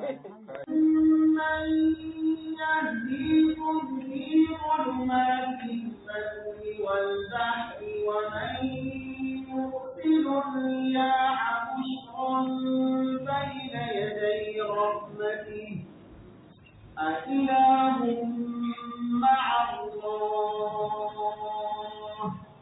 من يهديكم في ظلمات البر والبحر ومن يرسل الرياح بشرا بين يدي رحمته أإله مع الله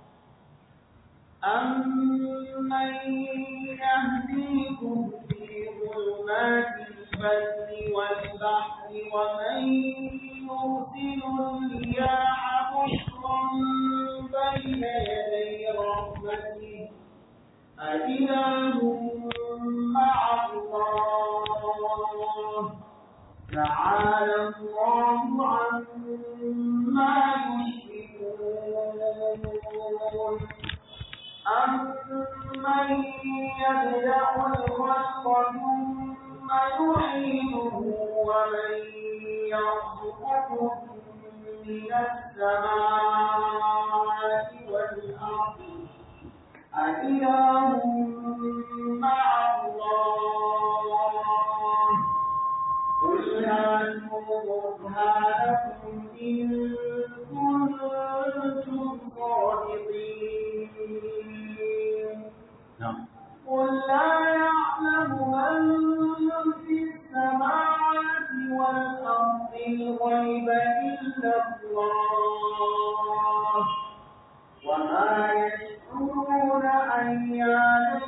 أمن يهديكم في ظلمات البر والبحر ومن يرسل الرياح بشرا بين يدي رحمته أإله مع الله تعالى الله عما يشركون أمن يبدأ الخلق ثم يعيده ومن يرزقكم من السماء والأرض أإله مع الله قل هاتوا برهانكم إن كنتم صادقين نعم قل لا يعلم من في السماوات والأرض الغيب إلا الله وما يشعرون أيان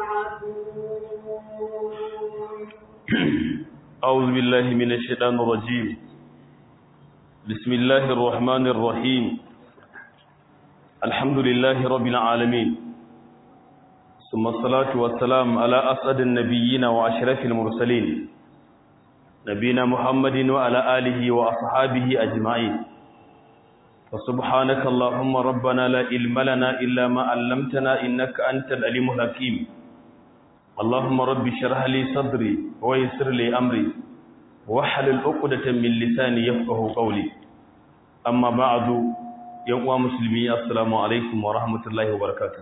يبعثون أعوذ بالله من الشيطان الرجيم بسم الله الرحمن الرحيم الحمد لله رب العالمين ثم الصلاة والسلام على أسعد النبيين وأشرف المرسلين نبينا محمد وعلى آله وأصحابه أجمعين فسبحانك اللهم ربنا لا علم لنا إلا ما علمتنا إنك أنت العليم الحكيم اللهم رب اشرح لي صدري ويسر لي امري واحلل عقدة من لساني يفقهوا قولي اما بعد يا مسلمي السلام عليكم ورحمة الله وبركاته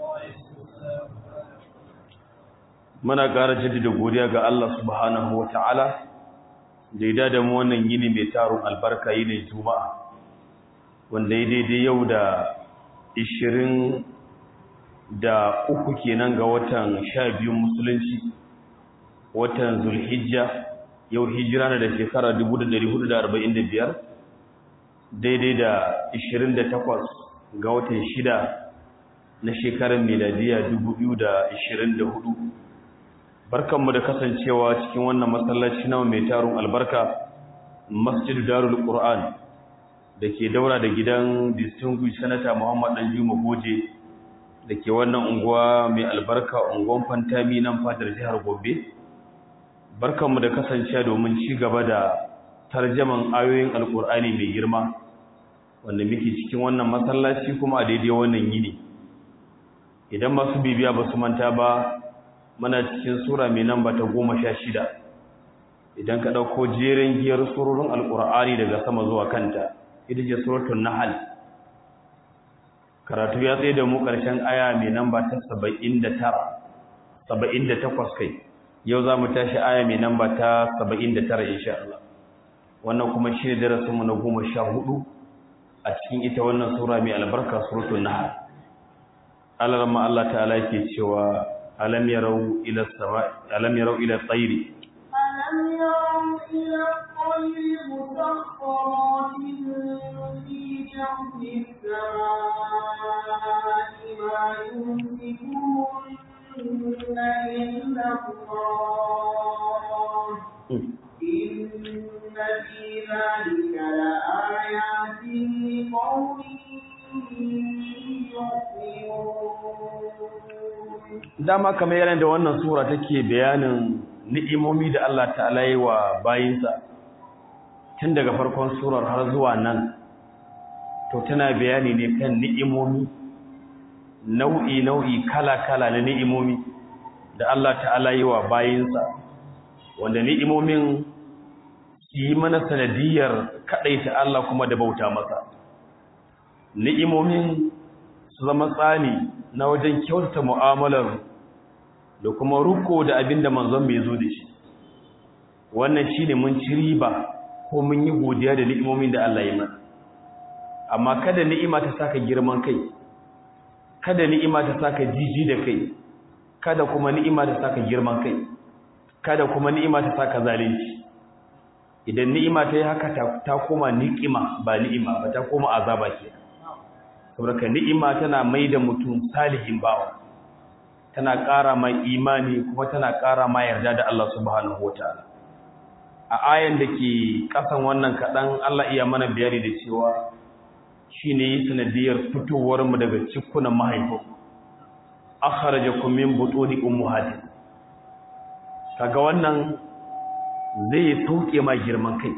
muna ƙara jaddada godiya ga Allah subhanahu wata'ala da ya da mu wannan yini mai tarun albarka yini juma'a wanda ya daidai yau da 20 da uku kenan ga watan sha biyun musulunci watan zulhijja yau hijira na da shekara 1445 daidai da 28 ga watan shida na shekarar miladiya 2024 barkanmu da kasancewa cikin wannan masallaci na mai tarun albarka masjidu darul qur'an da ke daura da gidan distinguished senator muhammad danjuma goje da ke wannan unguwa mai albarka unguwan fantami nan fadar jihar gobe barkanmu da kasancewa domin ci gaba da tarjaman ayoyin alkur'ani mai girma wanda muke cikin wannan masallaci kuma a daidai wannan yini idan masu bibiya ba su manta ba muna cikin sura mai namba ta goma sha shida idan ka ɗauko jerin giyar surorin alkur'ani daga sama zuwa kanta ita ce suratun nahal karatu ya tsaye da mu ƙarshen aya mai namba ta 79 78 kai yau za mu tashi aya mai namba ta 79 insha Allah wannan kuma shi ne darasinmu na goma sha hudu a cikin ita wannan sura mai albarka suratul nahl Allah ramma Allah ta'ala yake cewa alam yarau ila sama alam yarau ila tsairi ألم يروا إلى الطير مسخرات في جو السماء ما يمسكون إلا الله إن في ذلك لآيات لقوم يؤمنون dama kamar yana da wannan sura take bayanin ni'imomi da Allah ta'ala yi wa bayinsa tun daga farkon surar har zuwa nan to tana bayani ne kan ni'imomi nau'i nau'i kala kala na ni'imomi da Allah ta'ala yi wa bayinsa wanda ni'imomin su yi mana sanadiyar kaɗaita Allah kuma da bauta masa ni'imomin su zama tsani na wajen kyautata mu'amalar da kuma ruko da abin da manzon bai zo da shi wannan shine mun ci riba ko mun yi godiya da ni'imomin da Allah ya mana amma kada ni'ima ta saka girman kai kada ni'ima ta saka jiji da kai kada kuma ni'ima ta saka girman kai kada kuma ni'ima ta saka zalunci idan ni'ima ta yi haka ta koma ni'ima ba ni'ima ba ta koma azaba ke saboda ni'ima tana mai da mutum salihin bawa tana ƙara mai imani kuma tana ƙara ma yarda da Allah subhanahu wataala a ayan da ke ƙasan wannan kaɗan Allah iya mana bayani da cewa shine yi sanadiyar fitowar mu daga cikunan mahaifu akhrajakum min butuni ummahatikum kaga wannan zai sauke ma girman kai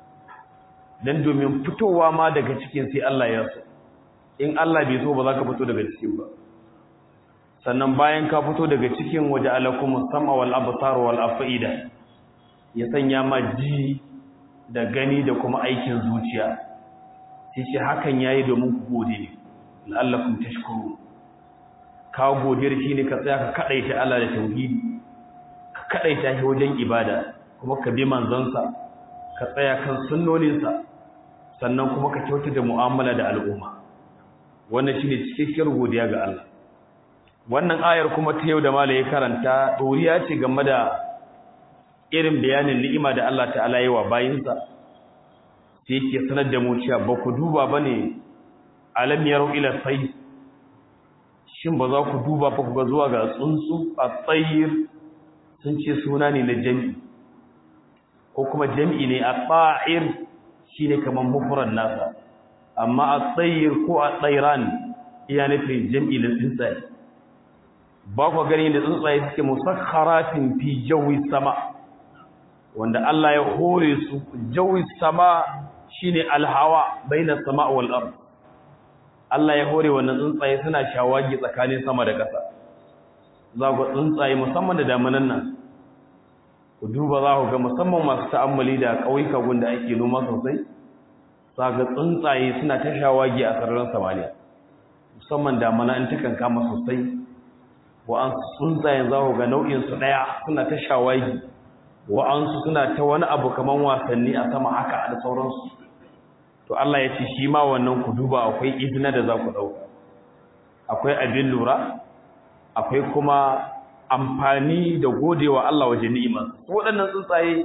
dan domin fitowa ma daga cikin sai Allah ya so in Allah bai so ba za ka fito daga cikin ba sannan bayan ka fito daga cikin waje alakumus sam'a wal absar wal afida ya sanya ma ji da gani da kuma aikin zuciya sai shi hakan yayi domin ku gode ne la'allakum tashkurun ka godiyar shi ne ka tsaya ka kadaita Allah da tauhidi ka kadaita shi wajen ibada kuma ka bi manzansa ka tsaya kan sunnoninsa sannan kuma ka kyauta da mu'amala da al'umma wannan shine cikakkiyar godiya ga Allah wannan ayar kuma ta yau da mala ya karanta doriya ce game da irin bayanin ni'ima da Allah ta'ala yi wa bayinsa sai yake sanar da mu cewa ba ku duba bane alam yaru ila sayy shin ba za ku duba ba ku ga zuwa ga tsuntsu a tsayir sun ce suna ne na jami'i ko kuma jami'i ne a tsa'ir shine kamar mufrad nasa amma a tsayir ko a tsairan iya nufin jami'i na tsuntsaye ba ku gani da tsuntsaye suke musakharatin fi jawi sama wanda Allah ya hore su jawi sama shine alhawa baina sama wal ard Allah ya hore wannan tsuntsaye suna shawagi tsakanin sama da ƙasa za ku tsuntsaye musamman da damanan nan ku duba za ku ga musamman masu ta'ammali da ƙauyuka gunda ake noma sosai za ga tsuntsaye suna ta shawagi a sararin samaniya musamman damana in takan kama sosai wa'ansu tsuntsayen za ku ga nau'insu ɗaya suna ta shawagi wa'ansu suna ta wani abu kamar wasanni a sama haka da sauransu to Allah ya ce shi ma wannan ku duba akwai izina da za ku ɗauka akwai abin lura akwai kuma amfani da godewa Allah waje ni'ima waɗannan tsuntsaye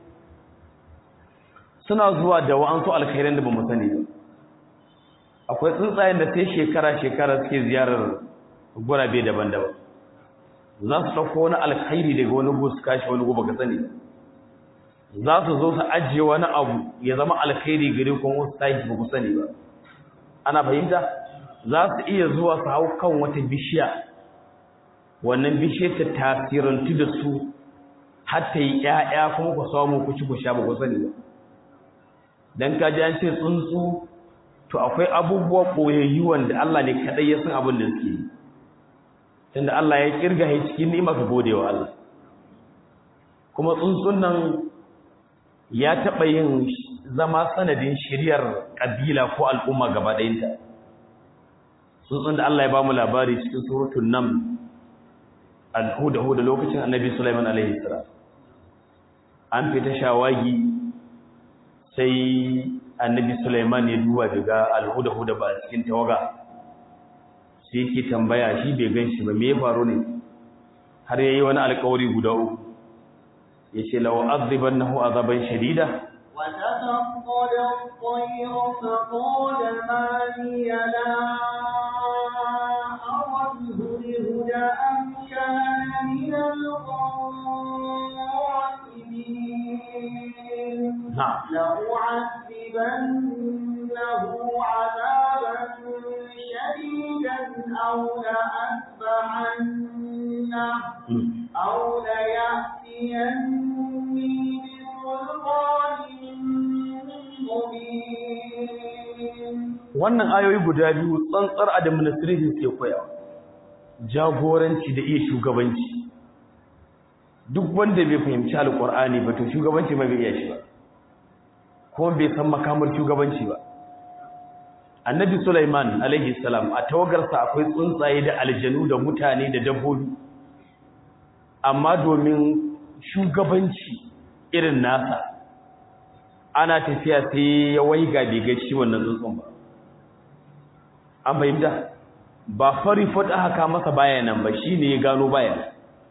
suna zuwa da wa'ansu alkhairan da ba mu sani ba akwai tsuntsayen da sai shekara-shekara suke ziyarar gurabe daban-daban za su ɗauko wani alkhairi daga wani gu su kashi wani gu baka sani za su zo su ajiye wani abu ya zama alkhairi gare kuma wasu tashi ba ku sani ba ana fahimta za su iya zuwa su hau kan wata bishiya wannan bishiyar ta tasirantu da su har ta yi ƴaƴa kuma ku samu ku ci ku sha ba ku sani ba dan ka ji an ce tsuntsu to akwai abubuwa ɓoyayyu wanda Allah ne kaɗai ya san abin da suke yi tunda Allah ya kirga shi cikin ni'ima ka gode wa Allah kuma tsuntsun nan ya taɓa yin zama sanadin shiryar ƙabila ko al'umma gaba ɗayinta tsuntsun da Allah ya ba mu labari cikin surutun nan al-huda-huda lokacin annabi Sulaiman alaihi salam an fita shawagi sai annabi Sulaiman ya duba daga al-huda-huda ba cikin tawaga sai yake tambaya shi bai gan shi ba me ya faru ne har yayi wani alƙawari guda uku yace law azibannahu azaban shadida وتفقد الطير فقال ما لي لا أرى الهدهد أم كان من الغائبين نعم لأعذبنه عذابا شديدا أو لأذبحنه أو ليأتيني بسلطان مبين wannan ayoyi guda biyu tsantsar administration ke koyawa jagoranci da iya shugabanci duk wanda bai fahimci alkur'ani ba to shugabanci ma bai iya shi ba kuma bai san makamar shugabanci ba annabi Sulaiman alaihi salam a tawagarsa akwai tsuntsaye da aljanu da mutane da dabbobi amma domin shugabanci irin nasa ana tafiya sai ya waiga bai ga shi wannan tsuntsun ba an fahimta ba fari fot aka masa bayanan ba shine ya gano bayan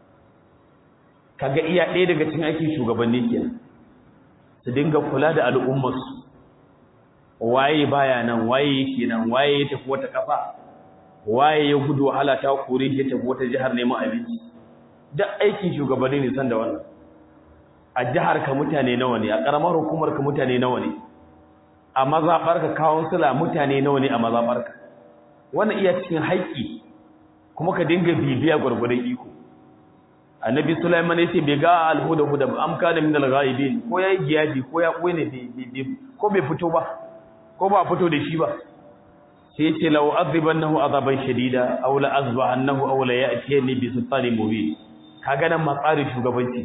kaga iya ɗaya daga cikin aikin shugabanni kenan su dinga kula da al'ummarsu waye baya nan waye yake nan waye ya tafi wata kafa waye ya gudu wahala ta kore shi ya tafi wata jihar neman abinci duk aikin shugabanni ne san da wannan a jihar ka mutane nawa ne a karamar hukumar ka mutane nawa ne a mazabar ka kawunsula mutane nawa ne a mazabar ka wannan iya cikin haƙƙi kuma ka dinga bibiya gwargwadon iko annabi sulaiman yace bai ga alhuda huda ba am kana min alghaibin ko yayi giyaji ko ya koyi ne ko bai fito ba ko ba fito da shi ba sai yace law azibannahu azaban shadida aw la azbahannahu aw la ya'tiyani bi sultanin mubin kaga nan matsarin shugabanci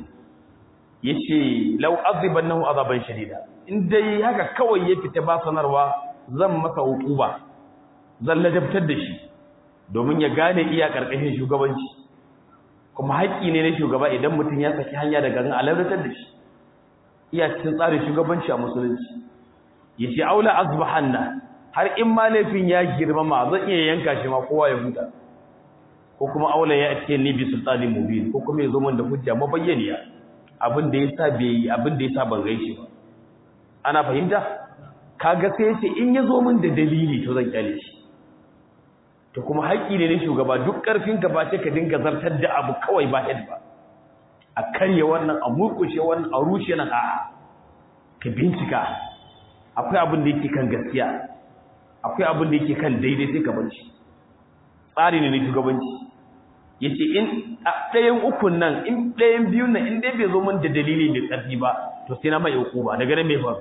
yace law azibannahu azaban shadida in dai haka kawai ya fita ba sanarwa zan masa hukuba zan ladabtar da shi domin ya gane iya karkashin shugabanci kuma haƙƙi ne na shugaba idan mutum ya saki hanya daga garin aladatar da shi iya cikin tsarin shugabanci a musulunci ya ce aula azbahanna har in ma laifin ya girmama zan iya yanka shi ma kowa ya huta ko kuma aula ya ce ni bi sultanin mubin ko kuma ya zo min da hujja mabayyaniya abin da yasa bai yi abin da yasa ban gaishe ba ana fahimta kaga sai ce in ya zo min da dalili to zan kyale shi to kuma haƙƙi ne na shugaba duk ƙarfin ka ba ce ka dinga zartar da abu kawai ba head ba a karye wannan a murƙushe wannan a rushe nan a ka bincika akwai abin da yake kan gaskiya akwai abin da yake kan daidai sai ka bar shi tsari ne na shugabanci yace in a ɗayan ukun nan in ɗayan biyun nan in dai bai zo min da dalili mai ƙarfi ba to sai na mai hukuma daga nan mai faru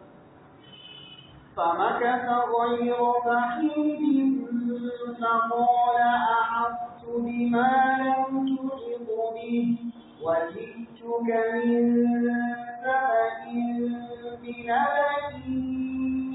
فمكث غير بعيد فقال أحطت بما لم تحط به وجئتك من سبأ بنبأ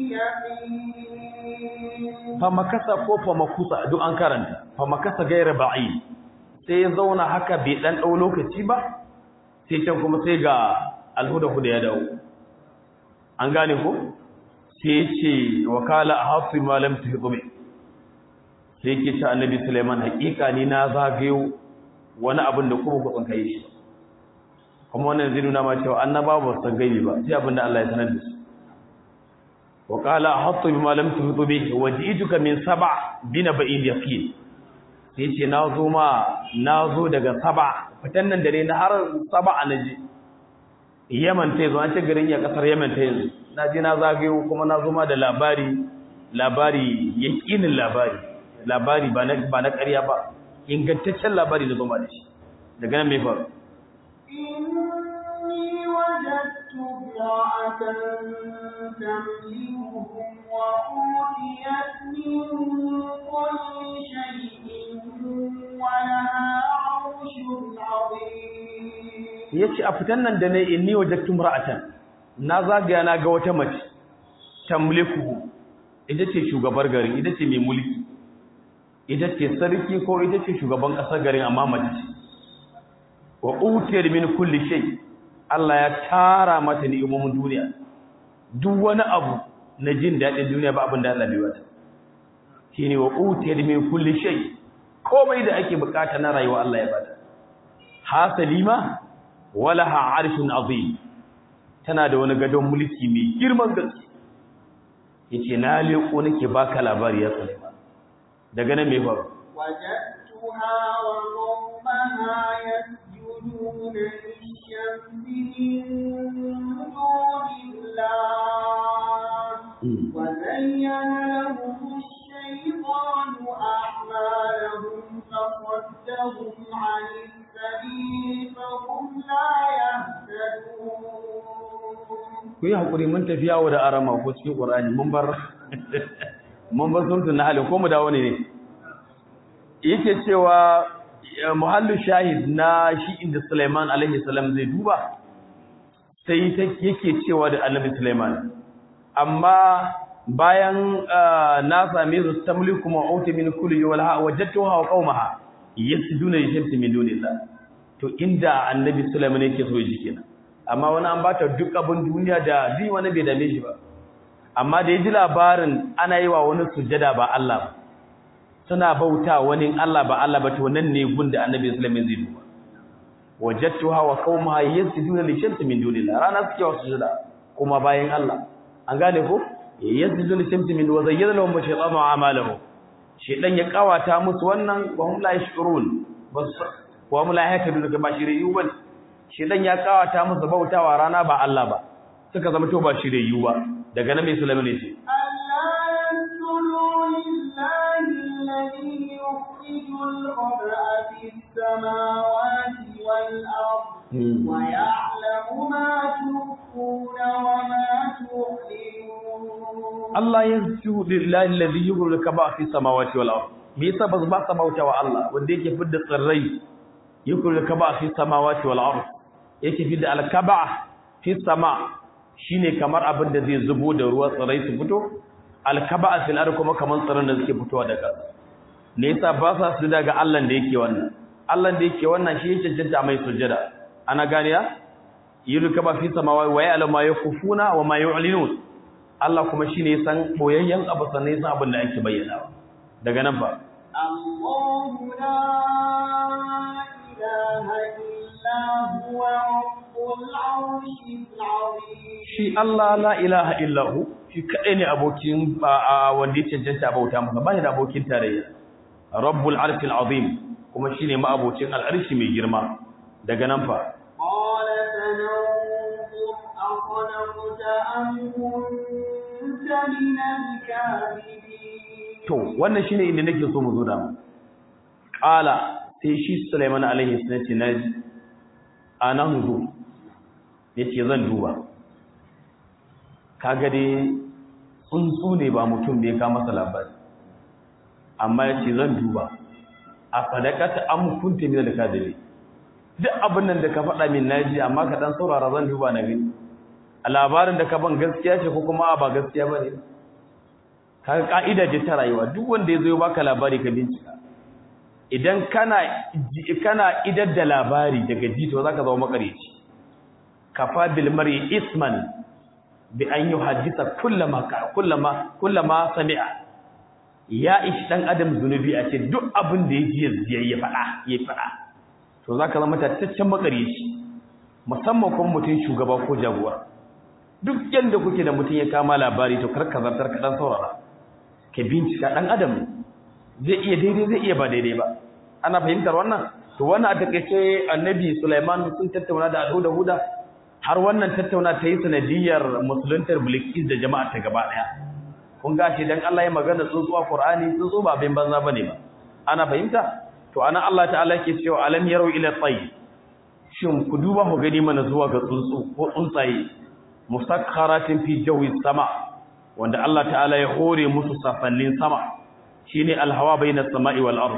يقين famakasa ko famakusa duk an karanta famakasa gaira ba'i sai ya zauna haka bai dan dau lokaci ba sai can kuma sai ga alhuda huda ya dawo an gane ko sai ce wakala ahatu ma lam tuhdu bi sai ke ce annabi Sulaiman hakika ni na zagayo wani abin da kuma ku tsankaye shi kuma wannan zai nuna ma cewa annabawa ba su gaibi ba sai abin da Allah ya sanar da su وقال احط بما لم تحط به وجئتك من سبع بنبأ يقين sai ce nazo ma nazo daga saba fitan nan dare na har saba naji Yaman ta yanzu an ce garin ya kasar Yaman ta yanzu naji na zagayo kuma nazo ma da labari labari yakinin labari labari ba na ba na ƙarya ba ingantaccen labari da zoma da shi daga nan me faru إني وجدت امرأة تملكهم وأوتيت من كل شيء ولها عرش عظيم yace a fitan nan da nayi inni wajadtu imra'atan na zagaya na ga wata mace tamliku ita ce shugabar gari ita ce mai mulki ita ce sarki ko ita ce shugaban kasar garin amma mace ce wa utiyar min kulli shay Allah ya tara mata ni'imomin duniya duk wani abu na jin daɗin duniya ba abin da Allah bai wata shine wa utiyar min kulli shay komai da ake bukata na rayuwa Allah ya bata hasalima walaha arshun azim tana da wani gadon mulki mai girman gaske yace na leko nake baka labari ya Sulaiman daga nan me faru وجدتها وقومها يسجدون للشمس من دون الله وزين لهم الشيطان أعمالهم فصدهم عن السبيل فهم لا يهتدون ku yi haƙuri mun tafi yawo da arama ko cikin ƙur'ani mun bar mun bar surtun na halin ko mu dawo ne ne yake cewa muhallu shahid na shi inda Sulaiman alaihi salam zai duba sai ta yake cewa da Annabi Sulaiman amma bayan na same su tamliku ma'uti min kulli wal ha wajadtuha wa qaumaha yasjuduna li shamsi min dunillah to inda Annabi Sulaiman yake so yi kenan amma wani an bata duk abin duniya da zai wani bai dame shi ba amma da ya ji labarin ana yi wa wani sujjada ba Allah ba suna bauta wani Allah ba Allah ba to nan ne gun da annabi sallallahu alaihi wasallam zai duba wajadtuha wa qaumaha yasjuduna li shamsi min dunillah rana suke wasu sujada kuma bayan Allah an gane ko yasjuduna li shamsi min wa zayyana lahum shaytanu a'malahum shaytan ya kawata musu wannan wa hum la yashkurun bas wa hum la yahtadun kama shiriyu bane shaytan ya kawata musu bautawa rana ba Allah ba suka zama to ba shiriyu ba daga nan mai sulaiman ne ce الذي يخرج الخبأ في السماوات والأرض ويعلم ما تخفون وما تعلنون الله يسجد لله الذي يخرج الخبأ في السماوات والأرض me yasa ba ba sa bauta wa Allah wanda yake fidda tsirrai yukul kaba fi samawati wal ard yake fidda al kaba fi sama shine kamar abin da zai zubo da ruwa tsirrai su fito al kaba fil ard kuma kamar tsirran da suke fitowa daga ne yasa ba sa su daga Allah da yake wannan Allah da yake wannan shi yake cancanta mai sujjada ana gane ya yulu kaba fi samawati wa ya'lamu ma yakufuna wa ma yu'linun Allah kuma shine ya san boyayyen abu sannan ya san abin da ake bayyana daga nan ba الله لا إله إلا هو رب العرش العظيم shi Allah la ilaha illahu shi kadai ne abokin wanda ya cancanta bauta masa ba da abokin tarayya rabbul arshil azim kuma shine ma abocin al'arshi mai girma daga nan fa قال فننظر أصدقت أم كنت من الكاذبين to wannan shine inda nake so mu zo da mu qala sai shi Sulaiman alaihi salatu naji ananzu yace zan duba kaga dai tsuntsu ne ba mutum bai ka masa labari amma yace zan duba a sadaqata am kunta min al-kadhibi duk abin nan da ka faɗa min naji amma ka dan saurara zan duba na gani a labarin da ka ban gaskiya ce ko kuma ba gaskiya bane kaga ka'ida ce ta rayuwa duk wanda ya zo baka labari ka bincika idan kana kana idar da labari daga jito zaka zama makareci kafa bil mar'i isman bi an yuhaddisa kullama kullama kullama sami'a ya ishi dan adam zunubi a ce duk abin da yake ya faɗa ya faɗa to zaka zama tattaccen makareci musamman kuma mutum shugaba ko jagora duk yanda kuke da mutum ya kama labari to karka zartar ka dan saurara ka bincika dan adam zai iya daidai zai iya ba daidai ba ana fahimtar wannan to wannan a takeice annabi Sulaiman sun tattauna da Abu Huda har wannan tattauna ta yi sanadiyar musuluntar Bilqis da jama'a ta gaba daya kun ga shi dan Allah ya magana tsuntsuwa Qur'ani tsuntsu ba bin banza bane ba ana fahimta to ana Allah ta'ala yake cewa alam yarau ila tayy shin ku duba ku gani mana zuwa ga tsuntsu ko tsuntsaye musakharatin fi jawi sama wanda Allah ta'ala ya hore musu safannin sama shine alhawa bainas sama'i wal ard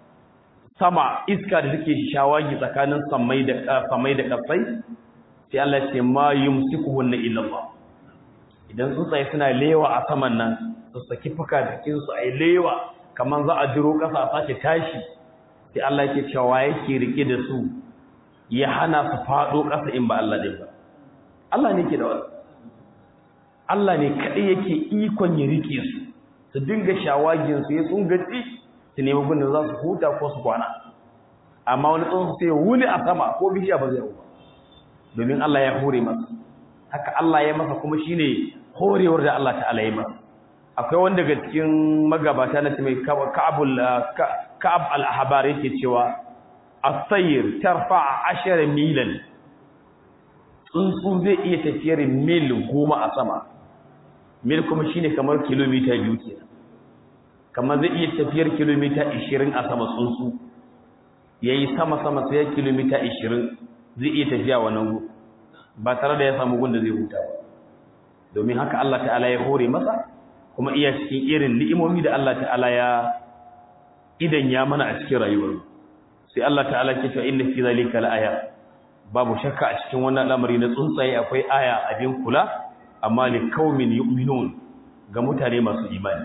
sama iska da take shawagi tsakanin samai da samai da kasai sai Allah ya ce ma yumsikuhunna illa Allah idan tsuntsaye suna lewa a saman nan su saki fuka jikin su ai lewa kaman za a jiro kasa a sake tashi sai Allah yake cewa yake rike da su ya hana su fado kasa in ba Allah din ba Allah ne ke da wannan Allah ne kaɗai yake ikon ya rike su su dinga shawagin su ya tsungaci su nemi gudun za su huta ko su kwana amma wani tsuntsu sai wuni a sama ko bishiya ba zai ba domin Allah ya hore masa haka Allah ya masa kuma shine horewar da Allah ta'ala ya masa akwai wanda daga cikin magabata na mai Ka'abul Ka'ab al-Ahbar yake cewa as-sayr tarfa 10 milan tsuntsu zai iya tafiyar mil goma a sama mil kuma shine kamar kilomita biyu kenan kamar zai iya tafiyar kilomita 20 a sama tsuntsu yayi sama sama sai kilomita 20 zai iya tafiya wannan gu ba tare da ya samu gun da zai huta ba domin haka Allah ta'ala ya hore masa kuma iya cikin irin ni'imomi da Allah ta'ala ya idan ya mana a cikin rayuwar sai Allah ta'ala ke cewa inna fi zalika la'aya babu shakka a cikin wannan al'amari na tsuntsaye akwai aya abin kula amma li qaumin yu'minun ga mutane masu imani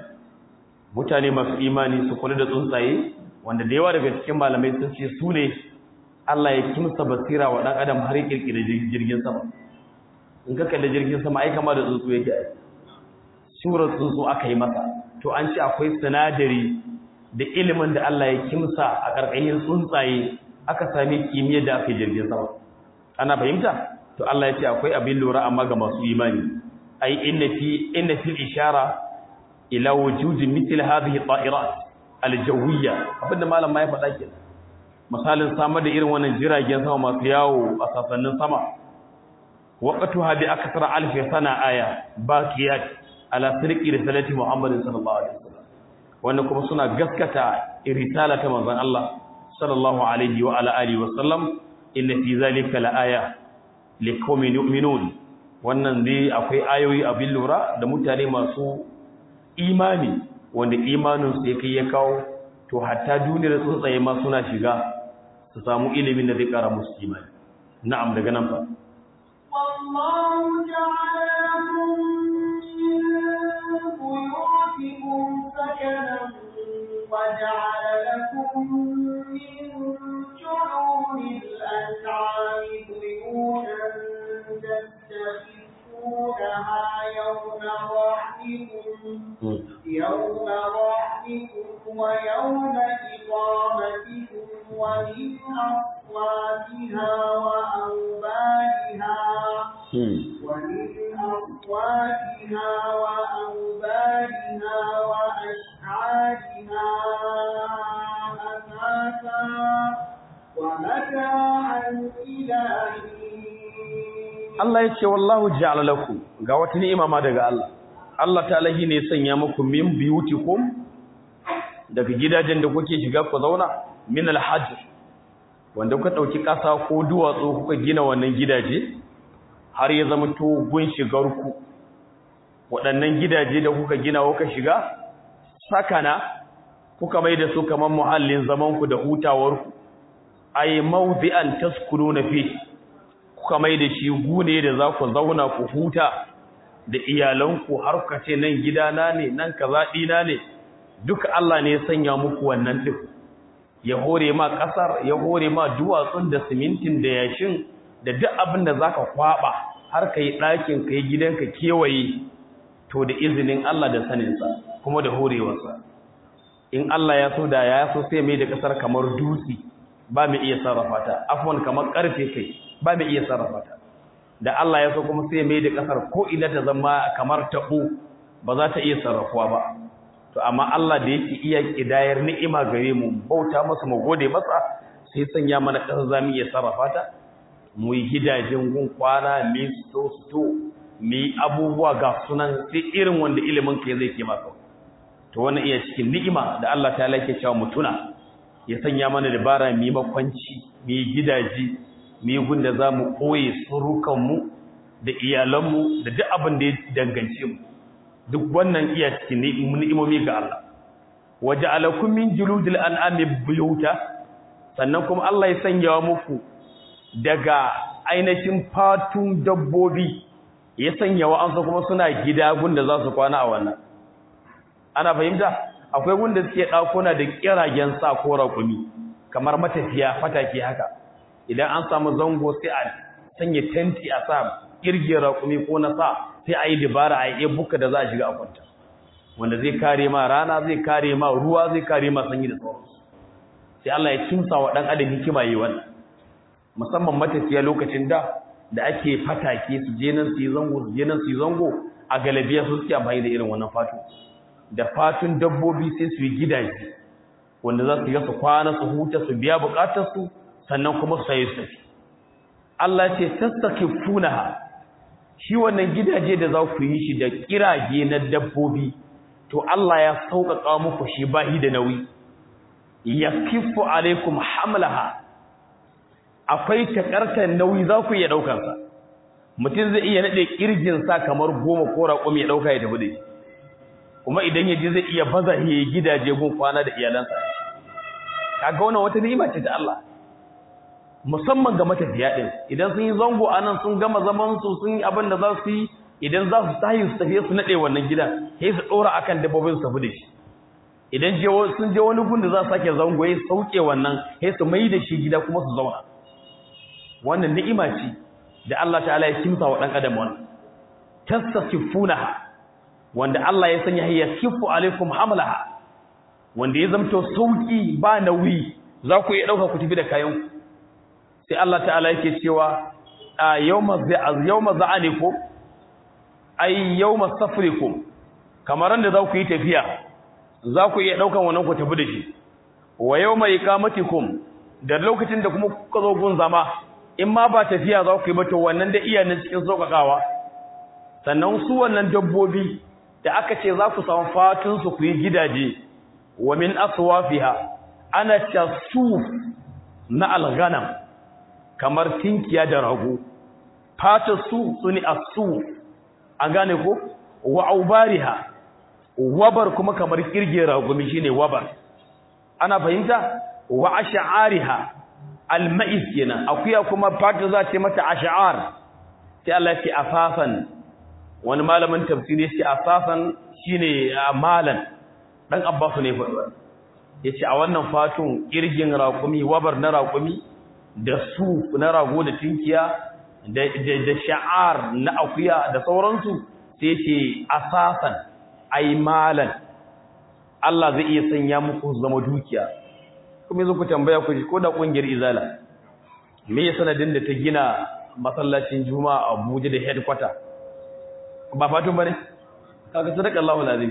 mutane masu imani su kula da tsuntsaye wanda da yawa daga cikin malamai sun ce su ne Allah ya kimsa basira wa dan adam har ya kirkire jirgin sama in ka kalli jirgin sama ai kama da tsuntsu yake ai surar tsuntsu aka yi masa to an ce akwai sinadari da ilimin da Allah ya kimsa a karkashin tsuntsaye aka sami kimiyyar da aka jirgin sama ana fahimta to Allah ya ce akwai abin lura amma ga masu imani ai inna fi inna fil ishara ila wujudi mithl hadhihi ta'irat al-jawiyya abinda malam ma ya faɗa kenan misalin samar da irin wannan jiragen sama masu yawo a sasannin sama waqtuha bi akthar alf sana aya baqiyat ala sirqi risalati muhammadin sallallahu alaihi wasallam wannan kuma suna gaskata risala ta manzon Allah sallallahu alaihi wa ala alihi wasallam inna fi zalika la aya liqaumin yu'minun wannan dai akwai ayoyi abin lura da mutane masu imani wanda imanin su yake ya kawo to hatta duniyar tsuntsaye ma suna shiga su samu ilimin da zai kara musu imani na'am daga nan fa والله جعل لكم من بيوتكم سكنا وجعل لكم من جعول الأنعام بيوتا تستخفونها يوم ضحكم يوم ضحكم ويوم إقامتكم ومن أصواتها وأوبارها ومن أصواتها وأوبارها وأشعارها أثاثا ومتاعا إلى Allah ya ce wallahu ja'ala lakum ga wata ni'ima ma daga Allah Allah ta'ala shi ne sanya muku min biyutikum daga gidajen da kuke shiga ku zauna min alhajj wanda kuka dauki kasa ko duwatsu kuka gina wannan gidaje har ya zama to gun shigar ku waɗannan gidaje da kuka gina kuka shiga sakana kuka mai da su kamar muhallin zaman ku da hutawar ku ay mawdi'an taskununa fi kuka mai da shi gune da za ku zauna ku huta da iyalanku har ka ce nan gidana ne nan kaza dina ne duka Allah ne ya sanya muku wannan din ya hore ma kasar ya hore ma duwatsun da simintin da yashin da duk abin da zaka kwaba har kai ɗakin kai gidanka kewaye to da izinin Allah da saninsa kuma da horewarsa in Allah ya so da ya so sai mai da kasar kamar dutse ba mai iya sarrafa ta afwan kamar karfe kai ba mai iya sarrafa ta da Allah ya so kuma sai mai da kasar ko ina ta zama kamar tabo ba za ta iya sarrafuwa ba to amma Allah da yake iya kidayar ni'ima gare mu bauta masa mu gode masa sai sanya mana kasar zamu iya sarrafa ta mu yi gidajen gun kwana mi sto sto mi abubuwa ga sunan sai irin wanda ilimin ka zai ke maka to wannan iya cikin ni'ima da Allah ta lake cewa mutuna ya sanya mana dabara mi makwanci mi gidaje mi gunda zamu koye surukan mu da iyalan mu da duk abin da ya dangance mu duk wannan iya cikin ni'imomi ga Allah waja'alakum min juludil an'ami buyuta sannan kuma Allah ya sanya muku daga ainihin fatun dabbobi ya sanya wa'ansu kuma suna gida gunda za su kwana a wannan ana fahimta akwai gunda suke ɗakuna da kiragen sa ko raƙumi kamar matafiya fatake haka idan an samu zango sai a sanya tenti a sa kirgin raƙumi ko na sa sai a yi dabara a yi buka da za a shiga a kwanta wanda zai kare ma rana zai kare ma ruwa zai kare ma sanyi da sauransu sai Allah ya kimsa wa ɗan adam hikima yi wannan musamman matafiya lokacin da da ake fatake su je nan su yi zango su je nan su yi zango a galabiya su suke amfani da irin wannan fatu da fatun dabbobi sai su yi gidaje wanda za su yi su kwana su huta su biya bukatarsu sannan kuma su sayi su tafi Allah ce tastakifunaha shi wannan gidaje da za ku yi shi da kirage na dabbobi to Allah ya sauƙaƙa muku shi bahi da nauyi yakifu alaikum hamlaha akwai takartar nauyi za ku iya ɗaukar sa mutum zai iya nade kirjin sa kamar goma ko raƙumi ya ɗauka ya tafi da shi kuma idan ya ji zai iya baza ya gidaje gun kwana da iyalansa kaga wannan wata ni'ima ce ta Allah musamman ga matafiya din idan sun yi zango anan sun gama zaman su sun yi abin da za su yi idan za su tahi su tafi su nade wannan gidan sai su dora akan dabbobin su tafi da shi idan je sun je wani gun da za su sake zango ya sauke wannan sai su mai da shi gida kuma su zauna wannan ni'ima ce da Allah ta'ala ya kimsa wa dan adam wannan tasasifunaha wanda Allah ya sanya ya kifu alaikum hamlaha wanda ya zamto sauki ba nauyi za ku iya dauka ku tafi da kayan ku sai Allah ta'ala yake cewa a yawma yawma za'anikum ay yawma safrikum kamar da za ku yi tafiya za ku iya daukan wannan ku tafi da shi wa yawma iqamatikum da lokacin da kuma kuka zo gun zama in ma ba tafiya za ku yi ba to wannan da iyanin cikin sokakawa sannan su wannan dabbobi da aka ce za ku samu fatun su ku yi gidaje wa min aswafiha ana tasuf na alghanam kamar tinkiya da rago fatar su sune asu an gane ko wa aubariha wabar kuma kamar kirge ragumi shine wabar ana fahimta wa ash'ariha almais kenan akuya kuma fatar za ce mata ash'ar sai Allah ya ce afafan wani malamin tafsiri ya ce afafan shine malan dan abbasu ne fa yace a wannan fatun kirgin raƙumi wabar na raƙumi da su na rago da tinkiya da da sha'ar na akuya da sauransu sai yace asasan ay malan Allah zai iya sanya muku zama dukiya kuma yanzu ku tambaya ku ko da kungiyar izala me ya sanadin da ta gina masallacin juma'a a Abuja da headquarter ba fatun bane kaga sadaka Allahu alazim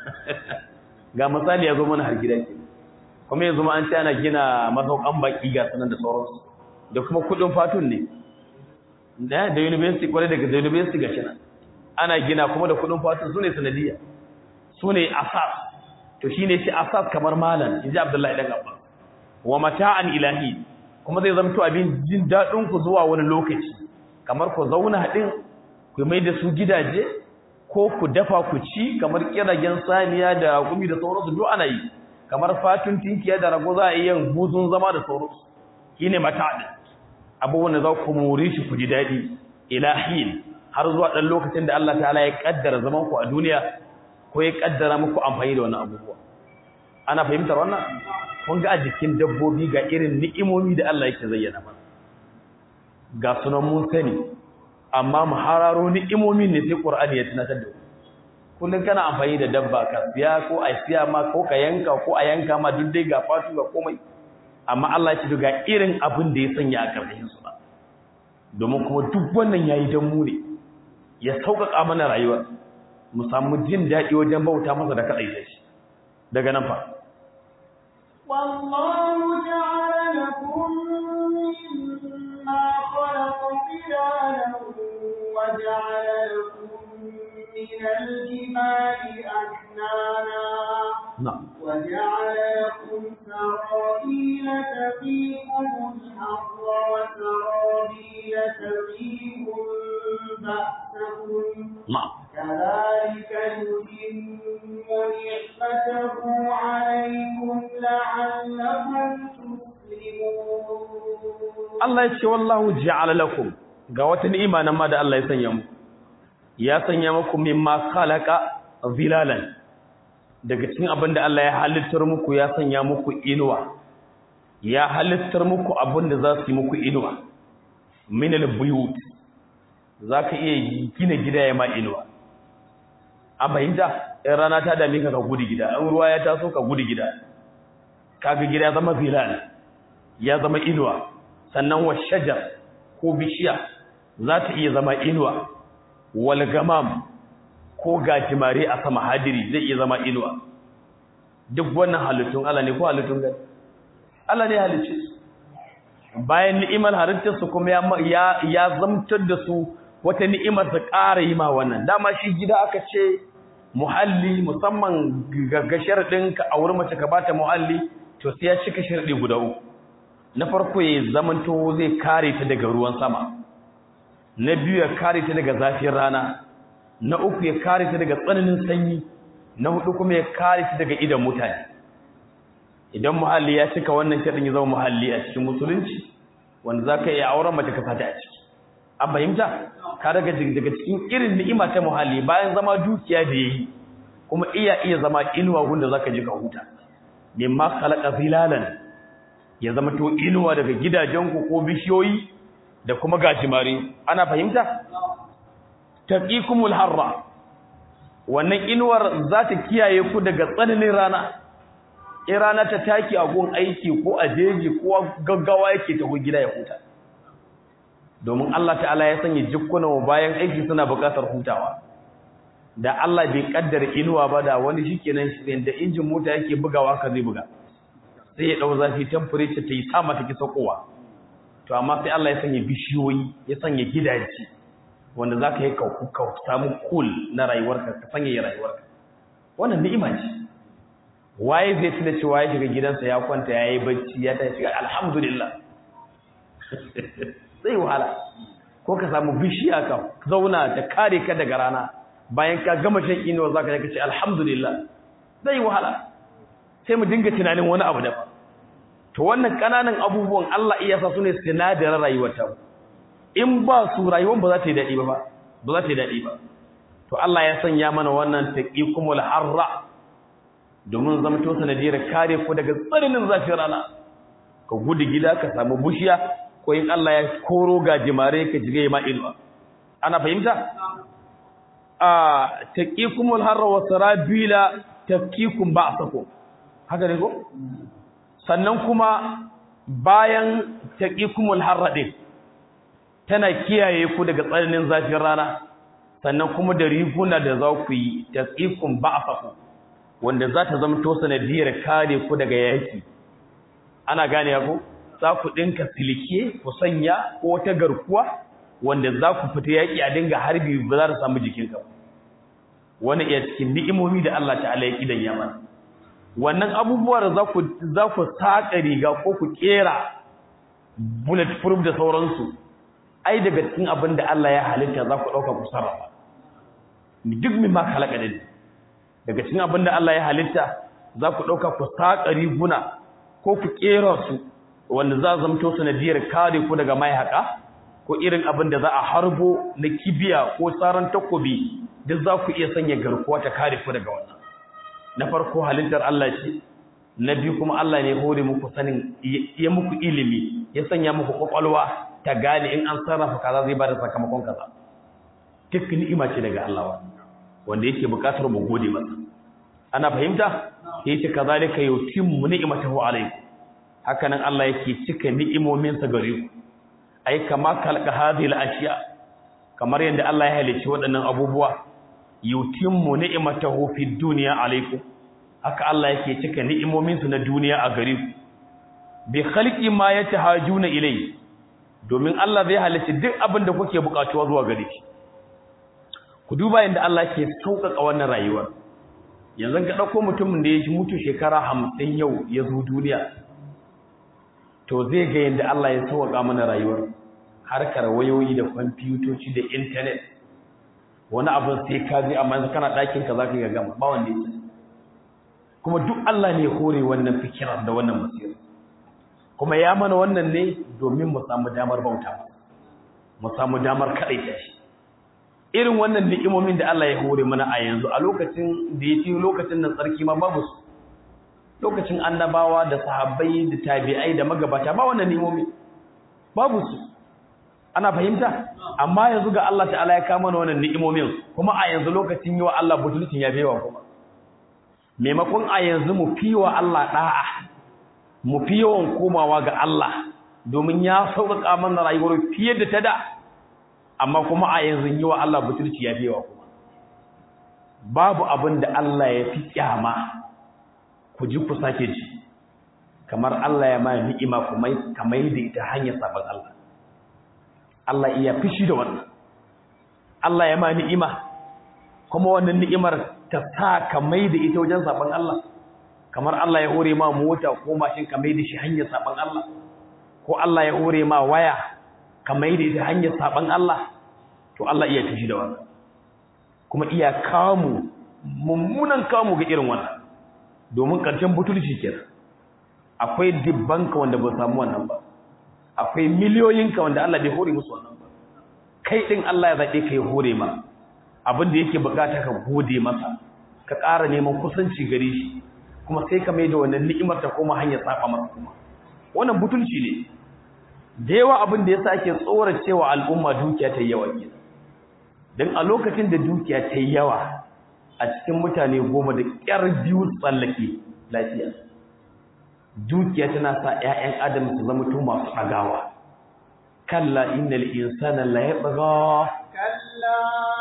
ga misali ya zo mana har gida ke kuma yanzu ma an ce ana gina masaukan baki ga sanan da sauransu da kuma kudin fatun ne da da university kwarai daga da university ga shi ana gina kuma da kudin fatun sune sanadiyya sune asas to shine shi asas kamar malam inji Abdullahi dan Abbas wa mata'an ilahi kuma zai zamto abin jin dadin ku zuwa wani lokaci kamar ku zauna din ku mai da su gidaje ko ku dafa ku ci kamar kiragen saniya da gumi da sauransu duk ana yi kamar fatun tinkiya da rago za a yi yin buzun zama da sauransu shine mata'an abubuwan da za ku more shi ku ji dadi ilahin har zuwa dan lokacin da Allah ta'ala ya kaddara zaman ku a duniya ko ya kaddara muku amfani da wannan abubuwa ana fahimtar wannan kun ga a jikin dabbobi ga irin ni'imomi da Allah yake zayyana mana ga sunan mun sani amma mu hararo ni'imomin ne sai Qur'ani ya tunatar da kullun kana amfani da dabba ka siya ko a siya ma ko ka yanka ko a yanka ma duk dai ga fatu ga komai amma Allah ya ce ga irin abin da ya sanya a karkashin su ba domin kuma duk wannan yayi dan mu ne ya sauƙaƙa mana rayuwa mu samu jin daɗi wajen bauta masa da kaɗai shi daga nan fa والله جعل لكم مما خلق ظلالا وجعل لكم من الجبال أكنانا na'am وجعل لكم سرابيل تقيكم الحر وسرابيل تقيكم بأسكم na'am كذلك يتم نعمته عليكم لعلكم تسلمون Allah ya ce wallahu ja'ala lakum ga wata ni'ima nan ma da Allah ya sanya muku ya sanya muku mimma khalaqa zilalan daga cikin abin da Allah ya halittar muku ya sanya muku inuwa ya halittar muku abin da za su yi muku inuwa min al-buyut zaka iya gina gida ya ma inuwa a fahimta in rana ta dame ka ka gudu gida in ruwa ya taso ka gudu gida kaga gida ya zama zilal ya zama inuwa sannan wa shajar ko bishiya za ta iya zama inuwa wal gamam ko gajimare a sama hadiri zai iya zama inuwa duk wannan halittun Allah ne ko halittun gani Allah ne halicce su bayan ni'imar halittar su kuma ya ya, ya zamtar da su wata ni'imar ta ƙara yi ma wannan dama shi gida aka ce muhalli musamman ga sharadin ka aure mace ka bata muhalli to sai ya cika sharadi guda uku na farko ya zamanto zai kare ta daga ruwan sama na biyu ya kare ta daga zafin rana na uku ya kare ta daga tsananin sanyi na hudu kuma ya kare ta daga idan mutane idan muhalli ya cika wannan sharadin ya zama muhalli a cikin musulunci wanda zaka iya auren mace ka sata a ciki an fahimta ka daga daga cikin irin ni'ima ta muhalli bayan zama dukiya da yayi kuma iya iya zama inuwa gunda zaka ji ka huta mimma khalaqa zilalan ya zama to inuwa daga gidajenku ko bishiyoyi da kuma gajimare ana fahimta taqikumul harra wannan inuwar za ta kiyaye ku daga tsananin rana in rana ta taki a gun aiki ko a jeji ko gaggawa yake taho gida ya huta domin Allah ta'ala ya sanya jikkunan bayan aiki suna buƙatar hutawa da Allah bai kaddara inuwa ba da wani shikenan shi da injin mota yake bugawa ka zai buga sai ya dau zafi temperature ta yi sama take sakowa to amma sai Allah ya sanya bishiyoyi ya sanya gidaje wanda zaka yi ka ka samu cool na rayuwarka ka sanya rayuwarka wannan ni'ima ce waye zai tuna cewa ya shiga gidansa ya kwanta yayi bacci ya tashi alhamdulillah sai wahala ko ka samu bishiya ka zauna ta kare ka daga rana bayan ka gama shan inuwa zaka ka ce alhamdulillah zai wahala sai mu dinga tunanin wani abu daban to wannan kananan abubuwan Allah iya sa su ne sinadarin rayuwar ta in ba su rayuwar ba za ta yi dadi ba ba za ta yi dadi ba to Allah ya sanya mana wannan taqikumul harra domin zamto sanadiyar kare ku daga tsananin zafin rana ka gudu gida ka samu bushiya ko in Allah ya koro gajimare ka jige ma ilwa ana fahimta a taqikumul harra wa sarabila tafkikum ba'sakum haka ne ko sannan kuma bayan taqikumul harra din tana kiyaye ku daga tsananin zafin rana sannan kuma da riguna da za ku yi taqikum ba'sakum wanda za ta zama to sanadiyar kare ku daga yaki ana gane ku za ku dinka silike ku sanya ko wata garkuwa wanda za ku fita yaki a dinga harbi ba za ta samu jikinka wani iya cikin ni'imomi da Allah ta'ala ya kidan yaman wannan abubuwa da za ku za ku saka riga ko ku kera bulletproof da sauransu ai daga cikin abin da Allah ya halitta za ku dauka ku sarrafa duk min ma halaka din daga cikin abin da Allah ya halitta za ku dauka ku saka riguna ko ku kera su wanda za zamto sanadiyar kare ku daga mai haka ko irin abin da za a harbo na kibiya ko tsaron takobi duk za ku iya sanya garkuwa ta kare ku daga wannan na farko halittar Allah ce na biyu kuma Allah ne hore muku sanin ya muku ilimi ya sanya muku kwakwalwa ta gane in an sarrafa kaza zai bada sakamakon kaza duk ni'ima ce daga Allah wanda yake bukatar mu gode masa ana fahimta yace kazalika yutimmu ni'matahu alaykum haka nan Allah yake cika ni'imominsa gare ku ai kama kalqa hadhihi al-ashya kamar yadda Allah ya halicci waɗannan abubuwa yutimmu ni'matahu fid dunya alaykum haka Allah yake cika ni'imominsa na duniya a gare ku bi khalqi ma yatahajuna ilai domin Allah zai halicci duk abin da kuke bukatuwa zuwa gare shi ku duba yadda Allah ke sauƙaƙa wannan rayuwar yanzu ka ɗauko mutumin da ya mutu shekara hamsin yau ya zo duniya to zai ga yadda Allah ya sauƙaƙa mana rayuwar harkar wayoyi da kwamfutoci da intanet wani abin sai ka je amma yanzu kana ɗakin ka zaka ga gama ba wanda yake kuma duk Allah ne hore wannan fikirar da wannan basira kuma ya mana wannan ne domin mu samu damar bauta mu samu damar kaɗaita shi irin wannan ni'imomin da Allah ya hore mana a yanzu a lokacin da ya fi lokacin nan tsarki ma babu su lokacin annabawa da sahabbai da tabi'ai da magabata ba wannan ni'imomi babu su ana fahimta amma yanzu ga Allah ta'ala ya kama wannan ni'imomin kuma a yanzu lokacin yi wa Allah butulcin ya bewa kuma maimakon a yanzu mu fi wa Allah da'a mu fi yawan komawa ga Allah domin ya sauƙaƙa mana rayuwar fiye da ta da amma kuma a yanzu yi wa Allah butulci ya bewa kuma babu abin da Allah ya fi kyama ku ji ku sake ji kamar Allah ya ma ni'ima kuma kamar da ita hanyar sabon Allah Allah iya fishi da wannan Allah ya ma ni'ima kuma wannan ni'imar ta sa kamar da ita wajen sabon Allah kamar Allah ya hore ma mota ko mashin kamar da shi hanyar sabon Allah ko Allah ya hore ma waya kamar da ita hanyar sabon Allah to Allah iya fishi da wannan kuma iya kamu mummunan kamu ga irin wannan domin ƙarshen butulci kenan akwai dibbanka wanda ba samu wannan ba akwai miliyoyinka wanda Allah bai hore musu wannan ba kai din Allah ya zabe ka ya hore ma abin da yake bukata ka gode masa ka ƙara neman kusanci gare shi kuma sai ka mai da wannan ni'imar ta koma hanyar tsafa masa kuma wannan butulci ne da yawa abin da yasa ake tsoracewa al'umma dukiya ta yawa ke dan a lokacin da dukiya ta yawa a cikin mutane goma da ƙyar biyu tsallake lafiya dukiya tana sa ƴaƴan adam su zama to masu ɗagawa kalla innal insana la yatgha كلا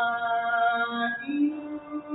إن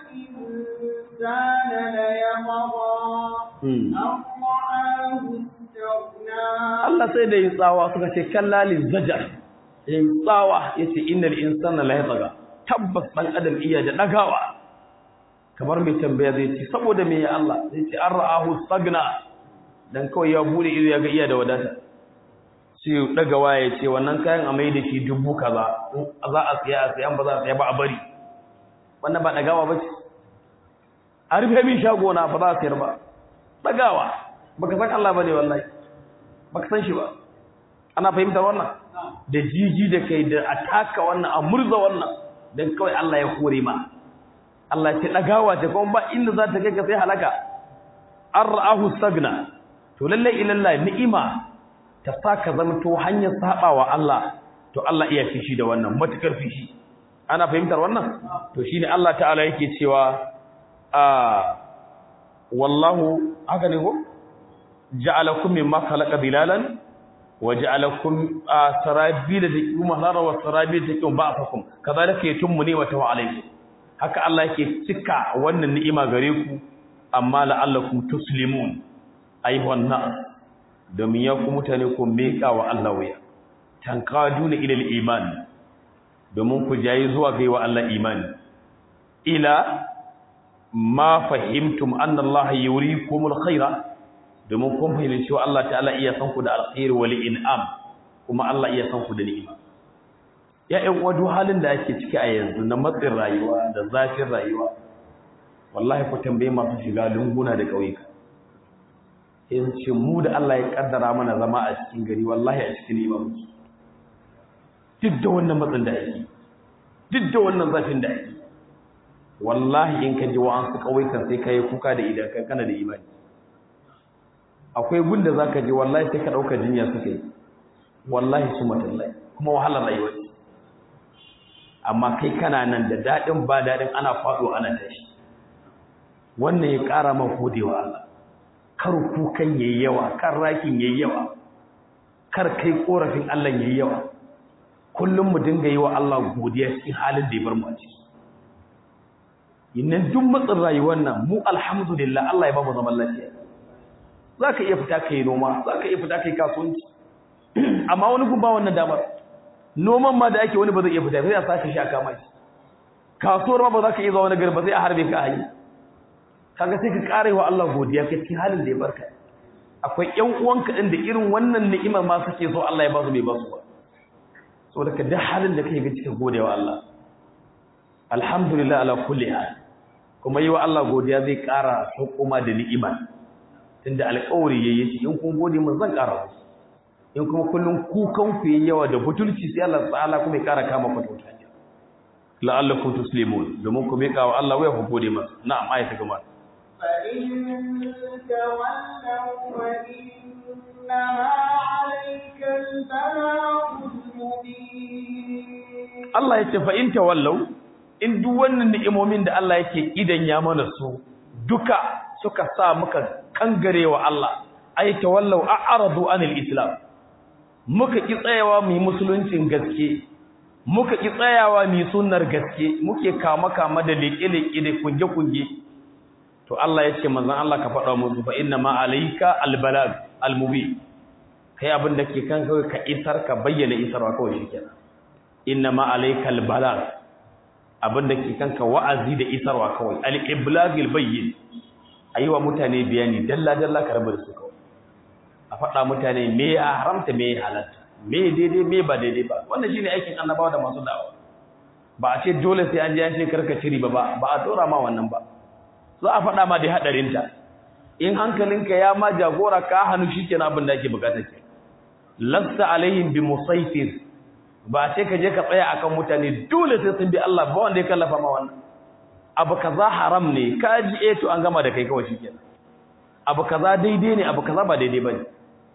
الإنسان ليطغى Hmm. أن رآه استغنى Allah sai da yi tsawa suka ce kalla lil zajar yi tsawa yace innal insana la yatgha tabbas dan adam iya da dagawa kamar mai tambaya zai ce saboda me ya Allah zai ce an ra'ahu stagna dan kawai ya bude ido ya ga iya da wadata sai ya daga waya ce wannan kayan a mai da shi dubu kaza in za a siya a siya ba za a siya ba a bari wannan ba dagawa ba ce a rufe min shago na ba za a siyar ba dagawa baka san Allah bane wallahi baka san shi ba ana fahimtar wannan da jiji da kai da ataka wannan a murza wannan dan kawai Allah ya hore ma Allah ce dagawa ce kuma ba inda za ta kai ka sai halaka an ra'ahu stagna to lalle ilalla ni'ima ta saka zama to hanyar sabawa Allah to Allah iya fishi da wannan matukar fishi ana fahimtar wannan to shine Allah ta'ala yake cewa a wallahu haka ne ko ja'alakum mimma khalaqa bilalan wa ja'alakum sarabila takum lara wa sarabila takum ba'afakum kadhalika yatimmu ni'matahu alaykum haka Allah yake cika wannan ni'ima gare ku amma la'allakum tuslimun ayyuhan nas domin ya ku mutane ku meka wa Allah waya tankaduna ila al-iman domin ku jayi zuwa ga wa Allah imani ila ma fahimtum anna Allah yurikumul khaira domin kun fahimci cewa Allah ta'ala iya san ku da alkhairi wal in'am kuma Allah iya san ku da ni'ima ya ƴan uwa duk halin da ake ciki a yanzu na matsin rayuwa da zafin rayuwa wallahi ku tambaye masu shiga lunguna da ƙauyuka in ce mu da Allah ya kaddara mana zama a cikin gari wallahi a cikin ni'ima muke duk da wannan matsin da ake duk da wannan zafin da ake wallahi in ka ji wa'ansu ƙauyukan sai ka yi kuka da idan kan kana da imani akwai gunda za ka je wallahi sai ka ɗauka jinya suka yi wallahi su matallahi kuma wahalar rayuwa ce amma kai kana nan da daɗin ba daɗin ana faɗo ana tashi wannan ya ƙara man godewa Allah kar kukan yayi yawa kar rakin yayi yawa kar kai korafin Allah yayi yawa kullum mu dinga yi wa Allah godiya cikin halin da ya bar mu a ciki innan duk matsin rayuwar nan mu alhamdulillah Allah ya ba mu zaman lafiya zaka iya fita kai noma zaka iya fita kai kasuwanci amma wani gun ba wannan damar noman ma da ake wani ba zai iya fita sai a saka shi a kama shi kasuwar ma ba za ka iya zuwa wani gari ba sai a harbe ka a yi kaga sai ka ƙara wa Allah godiya ka cikin halin da ya barka akwai ƴan uwanka din da irin wannan ni'imar ma suke so Allah ya ba su bai ba su ba saboda ka duk halin da kake ga cikin godewa Allah alhamdulillah ala kulli hal kuma yi wa Allah godiya zai ƙara hukuma da ni'ima tunda alƙawari yayi in kun gode mun zan ƙara musu in kuma kullum kukan ku yayi yawa da butulci sai Allah ta'ala kuma ya ƙara kama ku ta wuta la'allakum tuslimun domin ku miƙa wa Allah waya ku gode masa na'am ayata gaba فإن تولوا فإنما عليك البلاغ المبين Allah ya ce fa in tawallau in duk wannan ni'imomin da Allah yake idan ya mana su duka suka sa muka kangarewa Allah ay tawallau a'radu anil islam muka ki tsayawa mu yi musuluncin gaske muka ki tsayawa mu yi sunnar gaske muke kama kama da leke-leke da kunge-kunge to Allah ya ce manzon Allah ka faɗa musu fa inna ma alayka albalag almubin kai abin da ke kan kawai ka isar ka bayyana isarwa kawai shikenan inna ma alayka albalag abin da ke kanka wa'azi da isarwa kawai al-iblagil bayyin ayiwa mutane bayani dalla dalla ka rabu da su kawai a faɗa mutane me ya haramta me ya halatta me daidai me ba daidai ba wannan shine aikin annabawa da masu da'awa ba a ce dole sai an je an ce karka ciri ba ba a dora ma wannan ba za a faɗa ma da hadarinta in hankalinka ya ma jagora ka hannu shikenan abin da ake bukata ke lasta alaihim bi musaitir ba sai ka je ka tsaya akan mutane dole sai sun bi Allah ba wanda ya kallafa ma wannan abu kaza haram ne ka ji eh to an gama da kai kawai shikenan abu kaza daidai ne abu kaza ba daidai bane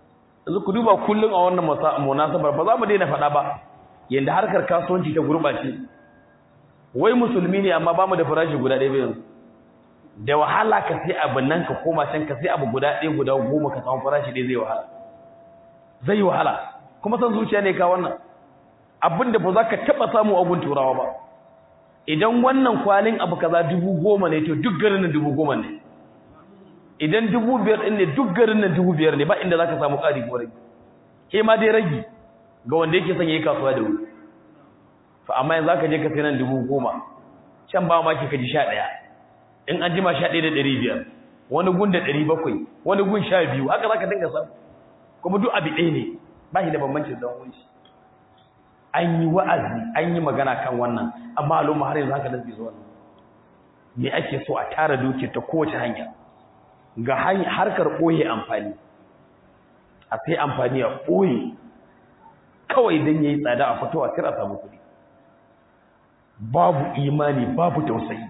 yanzu ku duba kullum a wannan munasabar ba za mu daina faɗa ba yanda harkar kasuwanci ta gurɓace wai musulmi ne amma ba mu da farashi guda ɗaya yanzu da wahala ka sai abin nan ka koma can ka sai abu guda ɗaya guda goma ka samu farashi ɗaya zai wahala zai wahala kuma san zuciya ne ka wannan abin da ba za ka taɓa samu abun turawa ba idan wannan kwalin abu kaza dubu goma ne to duk garin nan dubu goma ne idan dubu biyar ɗin ne duk garin nan dubu biyar ne ba inda za ka samu ƙari ko ragi ke ma dai ragi ga wanda yake son ya yi kasuwa da wuri fa amma yanzu za ka je ka sai nan dubu goma can ba ma ki ka ji sha ɗaya in an jima sha ɗaya da ɗari biyar wani gun da ɗari bakwai wani gun sha biyu haka za ka dinga samu kuma duk abu ɗaya ne ba shi da bambancin dan wunshi an yi wa'azi an yi magana kan wannan amma al'umma har yanzu haka da zuwa wannan me ake so a tara duke ta kowace hanya ga harkar ɓoye amfani a sai amfani a ɓoye kawai don ya yi tsada a fito a kira samu kuɗi babu imani babu tausayi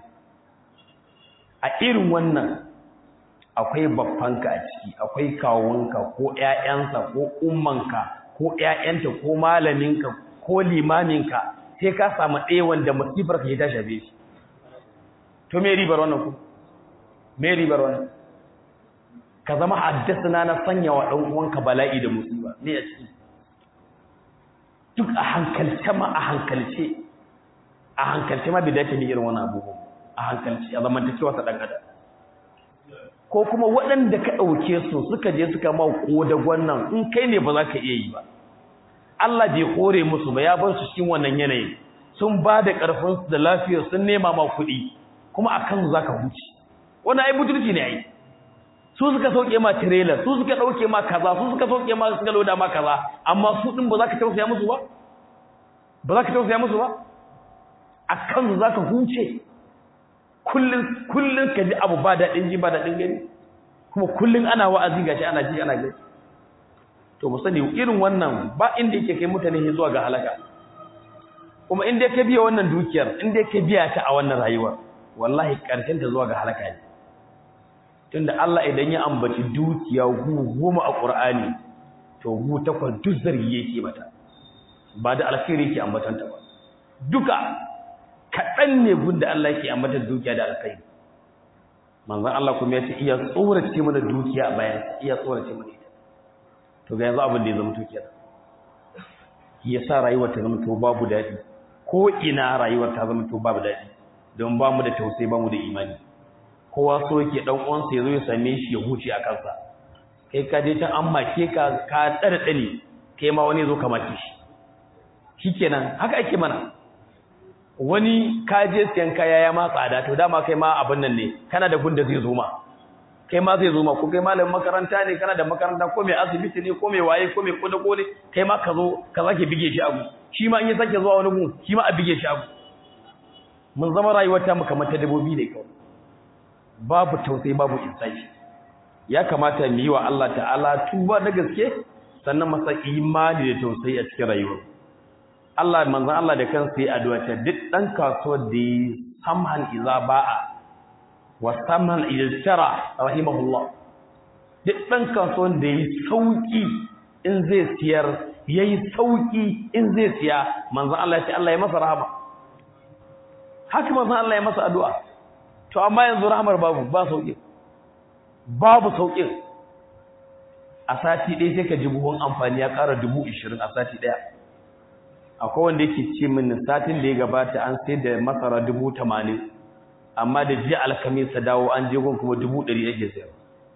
a irin wannan akwai babbanka a ciki akwai kawunka ko ƴaƴansa ko ummanka ko ƴaƴanta ko malaminka ko limaminka sai ka samu ɗaya wanda masifar ka ta shafe shi to me ribar wannan ku me ribar wannan ka zama haddasa na sanya wa ɗan uwanka bala'i da musiba ne a ciki duk a hankalce ma a hankalce a hankalce ma bai dace ne irin wannan abubuwan a hankalci a zamantakewa ta ɗan adam ko kuma waɗanda ka ɗauke su suka je suka ma da wannan in kai ne ba za ka iya yi ba Allah bai kore musu ba ya bar su cikin wannan yanayin sun ba da ƙarfinsu da lafiyar sun nema ma kuɗi kuma a kansu za ka huce wannan ai butulci ne ai su suka sauke ma trailer su suka ɗauke ma kaza su suka sauke ma suka loda ma kaza amma su ɗin ba za ka tausaya musu ba ba za ka tausaya musu ba a kansu za ka huce kullun kullun ka ji abu ba daɗin ji ba daɗin gani kuma kullun ana wa'azi gashi ana ji ana gani to mu sani irin wannan ba inda yake kai mutane zuwa ga halaka kuma inda ka biya wannan dukiyar inda ka biya ta a wannan rayuwar wallahi karshen ta zuwa ga halaka ne tunda Allah idan ya ambaci dukiya gu goma a Qur'ani to gu takwas duk zargi yake mata ba da alkhairi yake ambatanta ba duka kaɗan ne gunda Allah yake ambata dukiya da alkhairi manzon Allah kuma ya ce iya tsorace mana dukiya a bayan iya tsorace mana ita to ga yanzu abin da ya zama dukiya ya sa rayuwar ta zama to babu daɗi ko ina rayuwar ta zama to babu daɗi don ba mu da tausayi ba mu da imani kowa so yake dan uwansa ya zo ya same shi ya huce a kansa kai ka je can an make ka ka tsare tsane kai ma wani zo ka make shi shikenan haka ake mana wani ka je siyan kaya ya ma tsada to dama kai ma abin nan ne kana da gunda zai zo ma kai ma zai zo ma ko kai malamin makaranta ne kana da makaranta ko mai asibiti ne ko mai waye ko mai kodako ne kai ma ka zo ka sake bige shi abu shi ma in ya sake zuwa wani gun shi ma a bige shi abu mun zama rayuwar ta mu kamar ta dabobi ne kawai babu tausayi babu insani ya kamata mu yi wa Allah ta'ala tuba da gaske sannan masa imani da tausayi a cikin rayuwar Allah manzon Allah da kansa yi addu'a ta duk dan kasuwar da yi samhan iza ba'a wa samhan iltara rahimahullah duk dan kasuwar da yi sauki in zai siyar yayi sauki in zai siya manzon Allah ya ce Allah ya masa rahama haka manzon Allah ya masa addu'a to amma yanzu rahmar babu ba sauki babu saukin a sati ɗaya sai ka ji buhun amfani ya ƙara dubu ishirin a sati ɗaya akwai wanda yake ce min satin da ya gabata an sai da masara dubu tamanin amma da jiya alkamis ta dawo an je gun kuma dubu ɗari ake sayar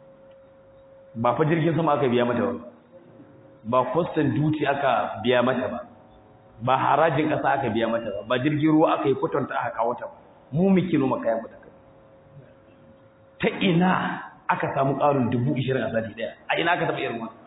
ba fa jirgin sama aka biya mata ba ba kwastan duty aka biya mata ba ba harajin ƙasa aka biya mata ba ba jirgin ruwa aka yi kwatanta aka kawo ta ba mu muke noma kayan mu da kai ta ina aka samu ƙarin dubu ishirin a sati ɗaya a ina aka taɓa irin wani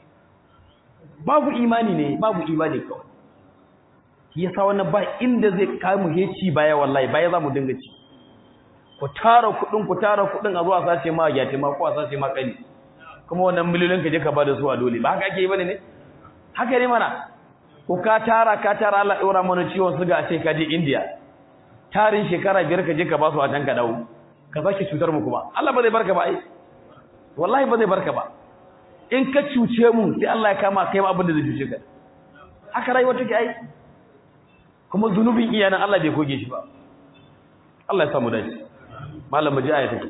babu imani ne babu imani kawai ya sa wannan ba inda zai kamu heci baya wallahi baya za mu dinga ci ku tara kuɗin ku tara kuɗin a zuwa sace ma gyati ma ko a sace ma kani kuma wannan miliyoyin ka je ka bada su a dole ba haka ake yi bane ne haka ne mana ko ka tara ka tara Allah ɗora mana ciwon suga a ce ka je India tarin shekara biyar ka je ka ba su a can ka dawo ka sake cutar mu kuma Allah ba zai barka ba ai wallahi ba zai barka ba in ka cuce mu sai Allah ya kama kai ma abin da zai cuce ka haka rayuwa take ai kuma zunubin iyanan Allah bai goge shi ba Allah ya samu dace malam mu ji aya take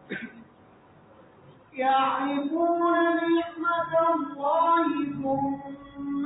يعرفون نعمة الله ثم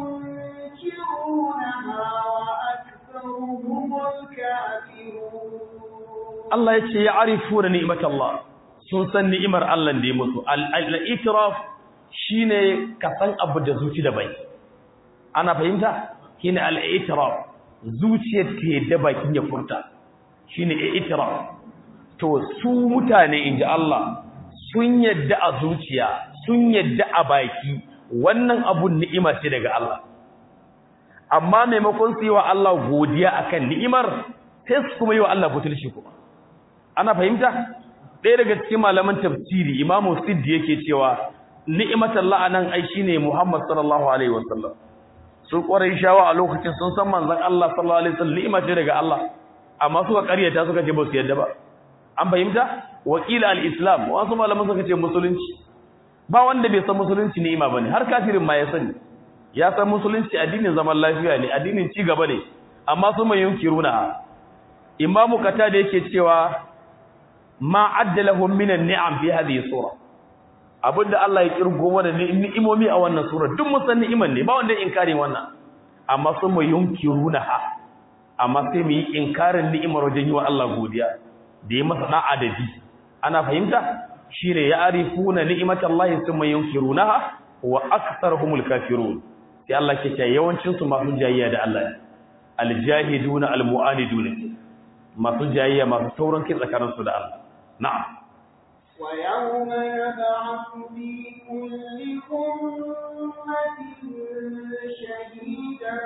ينكرونها وأكثرهم الكافرون Allah ya ce ya arifu da ni'imar Allah sun san ni'imar Allah da ya musu al-itiraf shine ka san abu da zuci da bai ana fahimta shine al-itiraf zuciyar ta da bakin ya furta shine itiraf to su mutane inji Allah sun yadda a zuciya sun yadda a baki wannan abun ni'ima ce daga Allah amma maimakon su yi wa Allah godiya akan ni'imar sai su kuma yi wa Allah butulci kuma ana fahimta ɗaya daga cikin malaman tafsiri imamu siddi yake cewa ni'imatan la'anan ai shine Muhammad sallallahu alaihi wasallam sun kwarai shawa a lokacin sun san manzon Allah sallallahu alaihi wasallam ni'ima ce daga Allah amma suka ƙaryata suka ce ba su yadda ba an fahimta wakila al-islam wasu malaman suka ce musulunci ba wanda bai san musulunci ni'ima bane har kafirin ma ya sani ya san musulunci addinin zaman lafiya ne addinin ci gaba ne amma su mai yunkiruna imamu kata da yake cewa ma addalahum minan ni'am fi hadhihi sura abinda Allah ya kirgo mana ni'imomi a wannan sura duk mun san ni'iman ne ba wanda ya inkari wannan amma su mai yunkiruna ha amma sai mu yi inkarin ni'imar wajen yi wa Allah godiya da ya masa da'a da ji ana fahimta shine ya arifuna ni'matallahi thumma yunkirunaha wa aktharuhumul kafirun sai Allah ke cewa yawancin su masu jayayya da Allah aljahiduna almu'aniduna masu jayayya masu taurin kai tsakanin su da Allah na'am ويوم يبعث في كل أمة شهيدا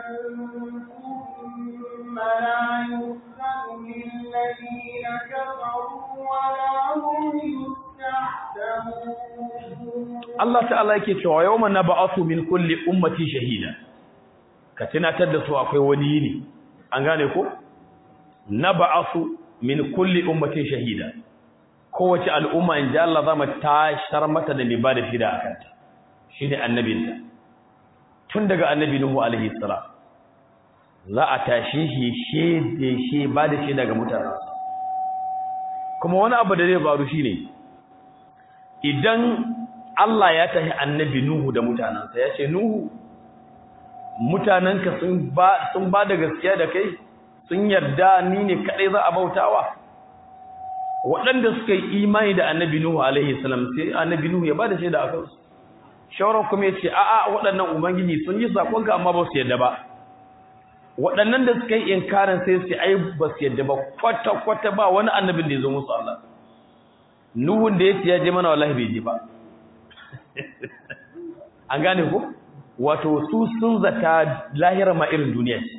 ثم لا يؤذن للذين كفروا ولا هم يستحسنون Allah ta'ala yake cewa yawma nab'athu min kulli ummati shahida ka tunatar da su akwai wani yini an gane ko nab'athu min kulli ummati shahida kowace al'umma in ji Allah zama tashar mata da mai ba da shida a kanta shi ne annabinta tun daga annabi Nuhu alaihi salam za a tashi shi shaide shi ba da shi daga mutane kuma wani abu da zai faru shi ne idan Allah ya tashi annabi Nuhu da mutanensa ya ce Nuhu mutanenka sun ba da gaskiya da kai sun yarda ni ne kaɗai za a bautawa waɗanda suka yi imani da annabi Nuhu alaihi salam sai annabi Nuhu ya bada shaida a kansu shawarar kuma ya ce a'a waɗannan ubangiji sun yi sakonka amma ba su yadda ba waɗannan da suka yi inkarin sai su ai ba su yadda ba kwata kwata ba wani annabin da ya zo musu Allah Nuhun da ya ce ya je mana wallahi bai je ba an gane ko wato su sun zata lahira ma irin duniya ce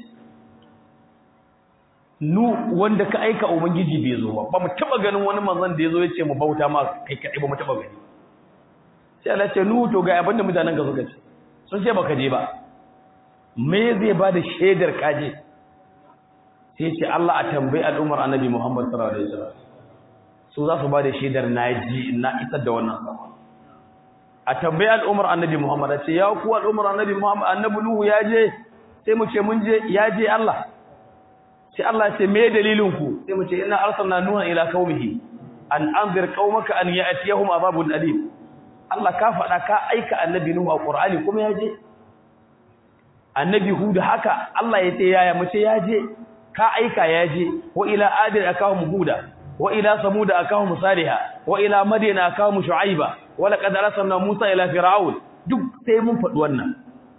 nu wanda ka aika ubangiji bai zo ba ba mu taba ganin wani manzon da yazo yace mu bauta ma kai kai ba mu taba gani sai Allah ce nu to ga abin da mutanen ka suka ce sun ce baka je ba me zai ba da shaidar kaje sai ce Allah a tambayi al'ummar annabi Muhammad sallallahu alaihi wasallam su za su ba da shaidar naji na isar da wannan sama a tambayi al'ummar annabi Muhammad a ce ya ku al'ummar annabi Muhammad annabi Nuhu ya je sai mu ce mun je ya je Allah sai Allah ya ce me dalilin ku sai mu ce inna arsalna nuha ila qaumihi an anzir qaumaka an ya'tiyahum azabun alim Allah ka faɗa ka aika annabi nuhu a Qur'ani kuma ya je annabi hud haka Allah ya ce yaya mu ce ya je ka aika ya je wa ila adin akahum huda wa ila samud akahum salihah wa ila madyan akahum shu'aiba wa laqad arsalna musa ila fir'aun duk sai mun faɗi wannan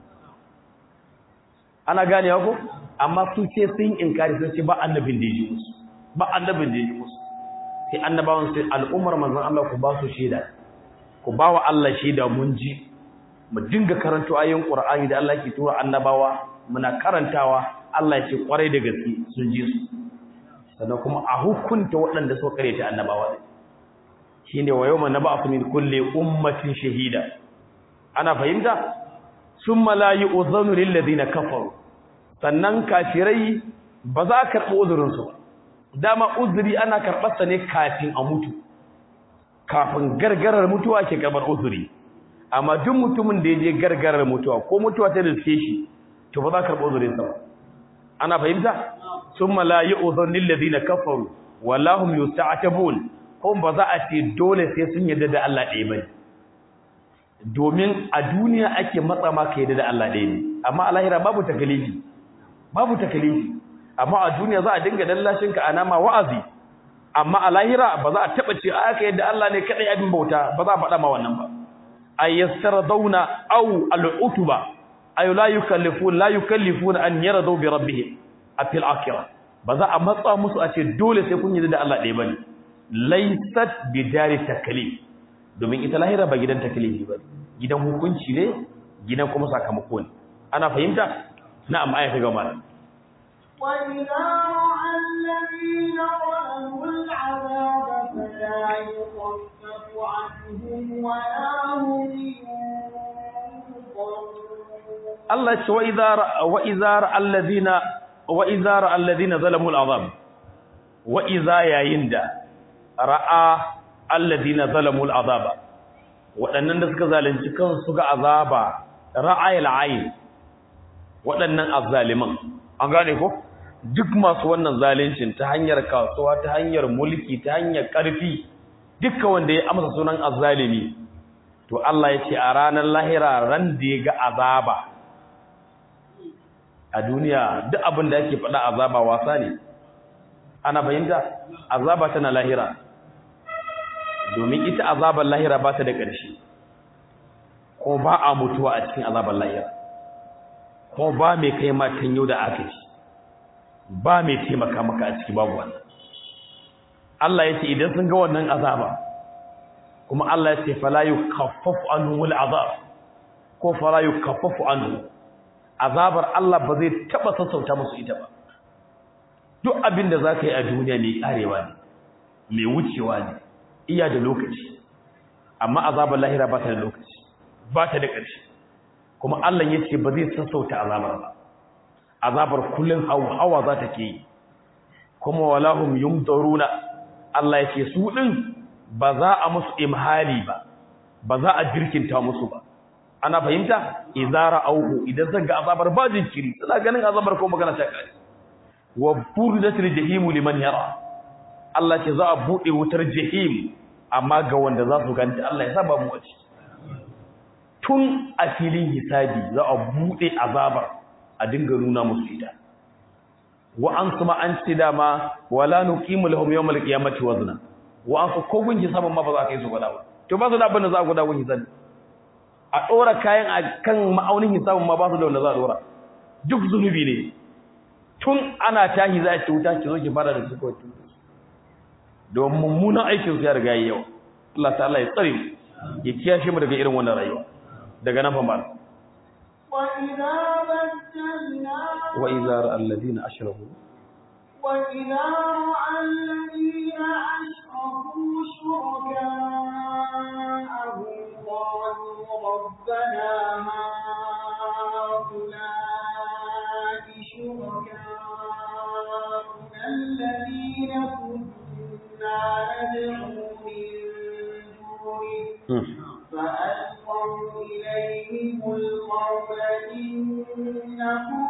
ana gane ko amma su ce sun inkari sun ce ba annabin da yake musu ba annabin da yake musu sai annabawan sai al'ummar manzon Allah ku ba su shaida ku ba wa Allah shaida mun ji mu dinga karanto ayoyin Qur'ani da Allah ke tura annabawa muna karantawa Allah ya ce kwarai da gaske sun ji su sannan kuma a hukunta waɗanda suka kare ta annabawa shine wa yawma nab'athu min kulli ummatin shahida ana fahimta summa la yu'dhanu lil ladina kafaru sannan kafirai ba za a karɓi uzurinsu ba dama uzuri ana karɓarsa ne kafin a mutu kafin gargarar mutuwa ke karɓar uzuri amma duk mutumin da ya je gargarar mutuwa ko mutuwa ta riske shi to ba za ka karɓo zurin sa ba ana fahimta summa la yu'dhun lil ladina kafaru wallahum yusta'tabun kuma ba za a ce dole sai sun yarda da Allah ɗaya bane domin a duniya ake matsa maka yarda da Allah ɗaya ne amma a lahira babu takalifi babu takalifi amma a duniya za a dinga dallashin ka ana ma wa'azi amma a lahira ba za a taba ce aka yadda Allah ne kadai abin bauta ba za a faɗa ma wannan ba ayyastardawna aw al'utuba ay la yukallifun la yukallifuna an yaradu bi rabbihim a fil akhirah ba za a matsa musu a ce dole sai kun yi da Allah ɗaya bane laysat bidari taklif domin ita lahira ba gidan taklifi ba gidan hukunci ne gidan kuma sakamako ne ana fahimta na'am aya ta gaba وإذا رأى الذين ظلموا العذاب فلا يخفف عنهم ولا هم ينظرون Allah ce wa iza ra'a allazina wa iza ra'a allazina zalamu al'azab wa iza yayin da ra'a allazina zalamu al'azaba waɗannan da suka zalunci kansu ga azaba ra'ayil ayn waɗannan azzaliman an gane ko duk masu wannan zaluncin ta hanyar kasuwa ta hanyar mulki ta hanyar ƙarfi dukkan wanda ya amsa sunan azzalimi to Allah ya ce a ranar lahira ran da ya ga azaba a duniya duk abin da yake faɗa azaba wasa ne ana fahimta azaba tana lahira domin ita azabar lahira ba ta da ƙarshe ko ba a mutuwa a cikin azabar lahira ko ba mai kai matan yau da aka ci ba mai taimaka maka a ciki babu wannan Allah ya ce idan sun ga wannan azaba kuma Allah ya ce fala yukaffafu anhu wal azab ko fala yukaffafu anhu azabar Allah ba zai taba sassauta musu ita ba duk abin da zaka yi a duniya mai karewa ne mai wucewa ne iya da lokaci amma azabar lahira ba ta da lokaci ba ta da ƙarshe kuma Allah ya ce ba zai sassauta azabar ba azabar kullun hawa za ta ke kuma walahum yumdaruna Allah ya ce su din ba za a musu imhali ba ba za a jirkinta musu ba ana fahimta idara auhu idan zan ga azabar ba jinkiri suna ganin azabar ko magana ta kai wa burdatil jahim liman yara Allah ce za a bude wutar jahim amma ga wanda za su ganta Allah ya saba mu wace tun a filin hisabi za a bude azabar a dinga nuna musu ita wa an kuma an ce dama wala nuqimu lahum yawmal qiyamati wazna wa an ko gunki saman ma ba za ka yi su gwada ba to ba su da abin da za a gwada gunki sani a ɗora kayan a kan ma'aunin hisabin ma ba su da wanda za a ɗora duk zunubi ne tun ana tahi za a ce wuta ki zo ki fara da su kawai don mummunan aikin su ya riga yi yawa Allah ta'ala ya tsare mu ya kiyashe mu daga irin wannan rayuwa daga nan fa mal وإذا بدلنا wa idza ra'a alladhina ashraku وإذا رأى الذين أشركوا شركاءهم قالوا ربنا هؤلاء شركاؤنا الذين كنا ندعو من دونه فألقوا إليهم القول إنهم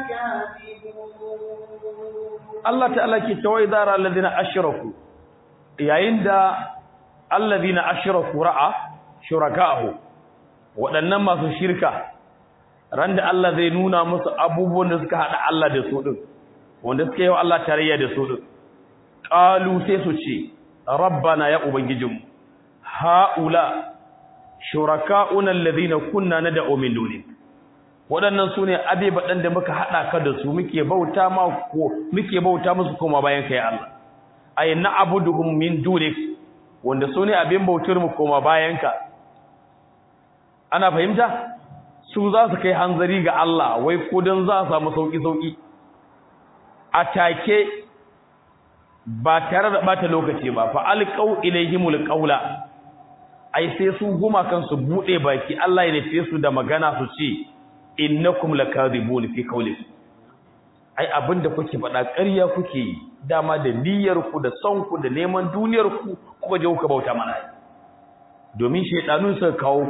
لكاذبون Allah ta'ala ke cewa idza ra'a alladhina ashraku yayin da alladhina ashraku ra'a shuraka'ahu waɗannan masu shirka ran da Allah zai nuna musu abubuwan da suka hada Allah da su din wanda suka yi wa Allah tarayya da su din qalu sai su ce rabbana ya ubangijinmu haula shuraka'una alladhina kunna nad'u min dunik waɗannan su ne abebaɗan da muka haɗa ka da su muke bauta ma ko muke bauta musu koma bayan ka ya Allah ay na'buduhum min dunik wanda su ne abin bautar mu koma bayan ka ana fahimta su za su kai hanzari ga Allah wai ko dan za su samu sauki sauki a take ba tare da bata lokaci ba fa alqau ilayhimul qawla ai sai su guma kansu bude baki Allah ya nufe su da magana su ce innakum lakadibun fi qawlikum ai abinda kuke faɗa ƙarya kuke yi dama da niyyar ku da son ku da neman duniyar ku kuka je kuka bauta mana domin shaydanun suka kawo ku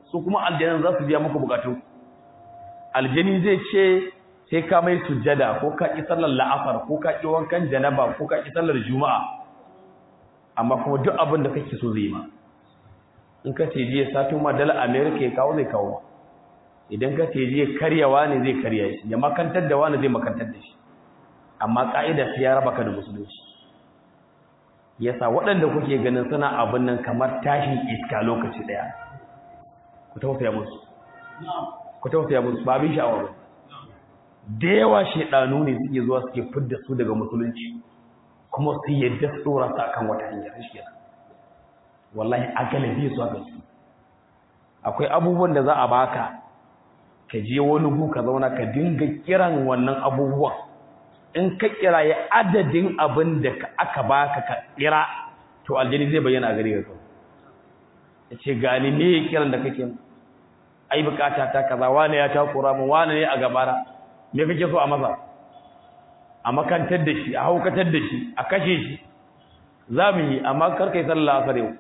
su kuma aljanin za su biya muku bukatun aljani zai ce sai ka mai sujjada ko ka ki sallar la'asar ko ka ki wankan janaba ko ka ki sallar juma'a amma kuma duk abin da kake so zai ma in ka ce jiya sato ma dala america ya kawo zai kawo idan ka ce jiya karyawa ne zai karya shi ya makantar da wani zai makantar da shi amma ka'ida sai ya raba ka da musulunci yasa waɗanda kuke ganin suna abin nan kamar tashin iska lokaci ɗaya ku tausaya musu ku tausaya musu ba abin sha'awa ba da yawa shaidanu ne suke zuwa suke fidda su daga musulunci kuma su yadda su dora su akan wata hanyar shi wallahi a galibi su aka su akwai abubuwan da za a baka ka je wani gu ka zauna ka dinga kiran wannan abubuwan in ka kira ya adadin abin da aka baka ka kira to aljini zai bayyana a gare ka ya ce gani me ya kiran da kake ai bukata ta kaza wane ya takura mu wane ne a gabara me kake so a masa a makantar da shi a haukatar da shi a kashe shi za mu yi amma karkai sallah asar yau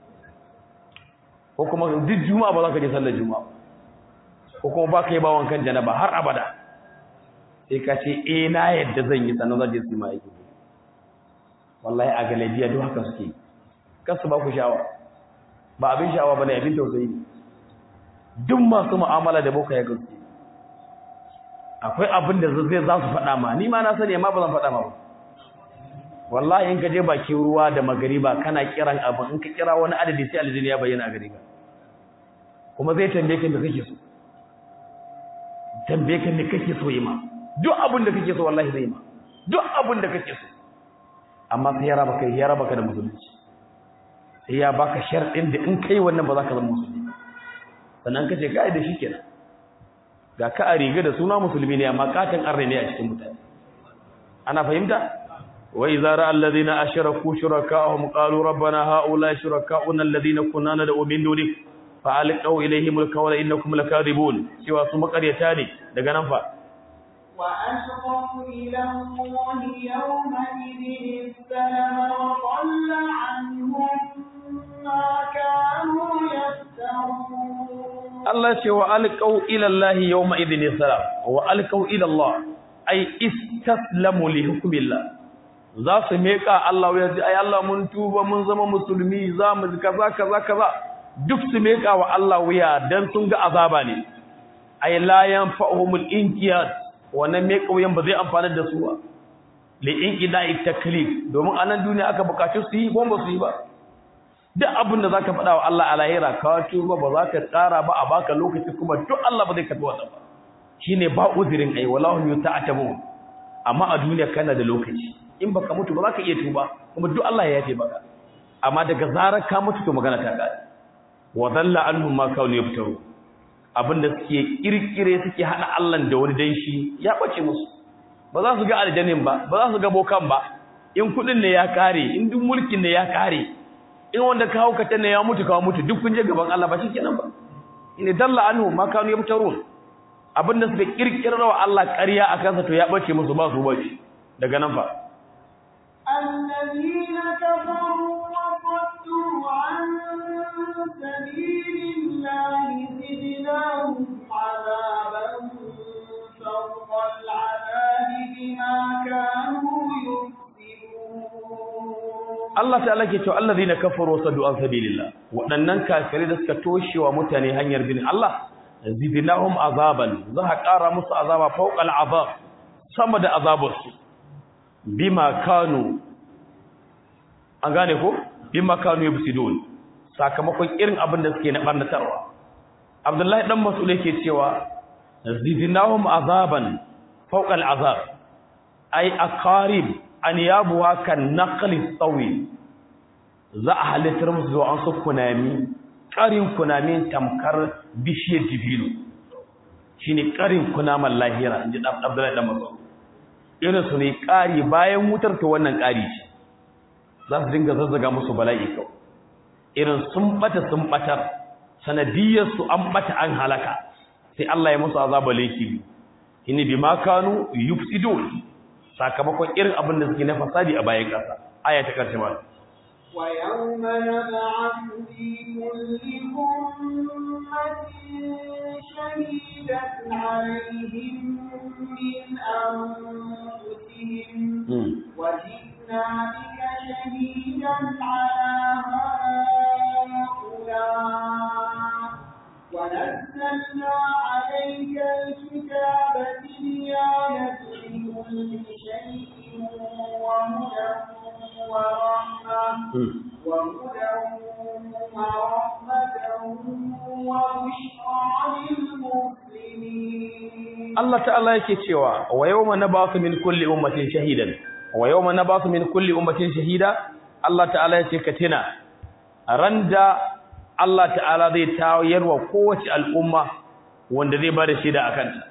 ko kuma duk juma'a ba za ka je sallar juma'a ko kuma ba ka yi bawon kan janaba har abada sai ka ce eh na yadda zan yi sannan zan je su ma aiki wallahi a galabiya duk haka suke kasu ba ku sha'awa ba abin sha'awa ba ne abin tausayi duk masu mu'amala da boka ya gaske akwai abin da zai za su faɗa ma ni ma na sani amma ba zan faɗa ma ba wallahi in ka je bakin ruwa da magariba kana kiran abin in ka kira wani adadi sai aljini ya bayyana a gare ka kuma zai tambaye ka me kake so tambaye ka me kake so yi ma duk abin da kake so wallahi zai ma duk abin da kake so amma sai ya raba kai ya raba ka da musulunci sai ya baka sharɗin da in kai wannan ba za ka zama musulmi sannan ka ce ka da shi kenan ga ka a riga da suna musulmi ne amma katin arne ne a cikin mutane ana fahimta wa idza ra'a alladhina ashraku shuraka'ahum qalu rabbana ha'ula shuraka'una alladhina kunna nad'u min dunik fa alqaw ilayhim alqawla innakum lakadibun cewa su makaryata ne daga nan fa wa ashqu ila allahi yawma idin salama wa qalla anhum ma kanu yaftarun Allah ce wa alqau ila Allah yawma idhin salam wa alqau ila Allah ay istaslamu li hukmillah za su meka Allah ya ji ai Allah mun tuba mun zama musulmi za mu kaza kaza kaza duk su meka wa Allah wuya dan sun ga azaba ne ay la yanfa'uhumul inqiyad wannan meka wuyan ba zai amfana da su ba li inqida'i taklif domin anan duniya aka bukaci su yi ko ba su yi ba duk abin da zaka faɗa wa Allah a lahira ka tuba ba za ka tsara ba a baka lokaci kuma duk Allah ba zai karɓi wannan ba shine ba uzurin ai wallahu yuta'atabu amma a duniya kana da lokaci in baka mutu ba za ka iya tuba kuma duk Allah ya yafe maka amma daga zarar ka mutu to magana ta kare wa dalla anhum ma kanu yaftaru abinda suke kirkire suke hada Allah da wani danshi ya bace musu ba za su ga aljannin ba ba za su ga bokan ba in kudin ne ya kare in duk mulkin ne ya kare in wanda ka hauka ne ya mutu ka mutu duk kun je gaban Allah ba shikenan ba in dalla anhu ma kanu yaftarun abinda suka kirkira wa Allah ƙarya akan sa to ya bace musu ba su bace daga nan fa الذين كفروا وصدوا عن سبيل الله زدناهم عذابا فوق العذاب بما كانوا يفسدون Allah ta'ala ke cewa allazina kafaru saddu an sabilillah waɗannan kafirai da suka toshe wa mutane hanyar bin Allah zidnahum azaban za ka ƙara musu azaba fawqal azab sama da azabarsu bima kanu an gane ko bima kanu yubsidun sakamakon irin abin da suke na barnatarwa Abdullahi dan Mas'ud yake cewa zidnahum azaban fawqal azab ay aqarib an yabuwa kan naqli tsawi za a halittar musu zuwa an su kunami ƙarin kunami tamkar bishiyar jibilu shi ne ƙarin kunaman lahira in ji abdullahi ɗan masu irin su ne ƙari bayan wutar ta wannan ƙari ce za su dinga zazzaga musu bala'i kau irin sun ɓata sun ɓatar sanadiyarsu an ɓata an halaka sai Allah ya musu azaba laifi ini bi ma kanu yufsidun sakamakon irin abin da suke na fasadi a bayan ƙasa aya ta ƙarshe ma ويوم نبعث في كل أمة شهيدا عليهم من أنفسهم وجئنا بك شهيدا على هؤلاء ونزلنا عليك الكتاب تبيانا لكل شيء وهدى ورحمة وهدى ورحمة وبشرى للمسلمين Allah ta'ala yake cewa wa yawma nabasu min kulli ummatin shahidan wa yawma nabasu min kulli ummatin shahida Allah ta'ala yake ka tina randa Allah ta'ala zai tayarwa kowace al'umma wanda zai bada shaida akan ta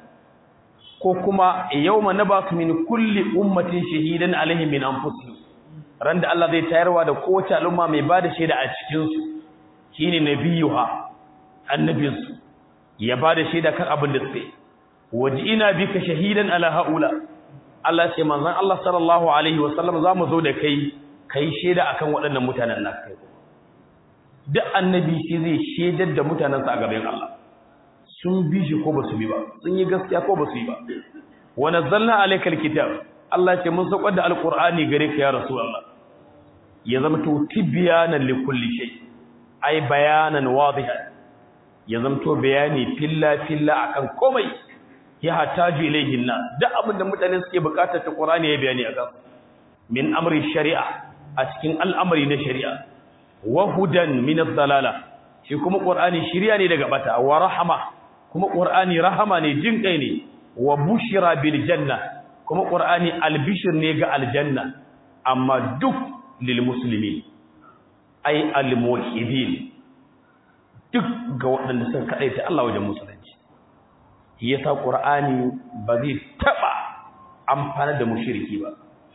ko kuma yawma nabasu min kulli ummatin shahidan alaihim min anfusihim randa Allah zai tayarwa da kowace al'umma mai bada shaida a cikin su shine nabiyuha annabinsu ya bada shaida kan abin da suke ina bika shahidan ala haula Allah ce manzon Allah sallallahu alaihi wasallam zamu zo da kai kai shaida akan waɗannan mutanen nan kai duk annabi shi zai shaidar da mutanen sa a gaban Allah sun bi shi ko basu bi ba sun yi gaskiya ko basu yi ba wa nazzalna alaykal kitab Allah ce mun saukar da alqur'ani gare ka ya rasulullah ya zama to tibyanan likulli shay ai bayanan wadihan ya zama to bayani filla filla akan komai ya hataju ilayhin na duk abin da mutane suke bukatar ta Qur'ani ya bayani a kansu min amri shari'a a cikin al'amari na shari'a wa hudan min ad-dalala shi kuma Qur'ani shiriya ne daga bata wa rahama kuma Qur'ani rahama ne jin kai ne wa bushira bil janna kuma Qur'ani albishir ne ga aljanna amma duk lil muslimin ay al muwahhidin duk ga waɗanda suka kadaita Allah wajen musulunci yasa qur'ani ba zai taba amfana da mushriki ba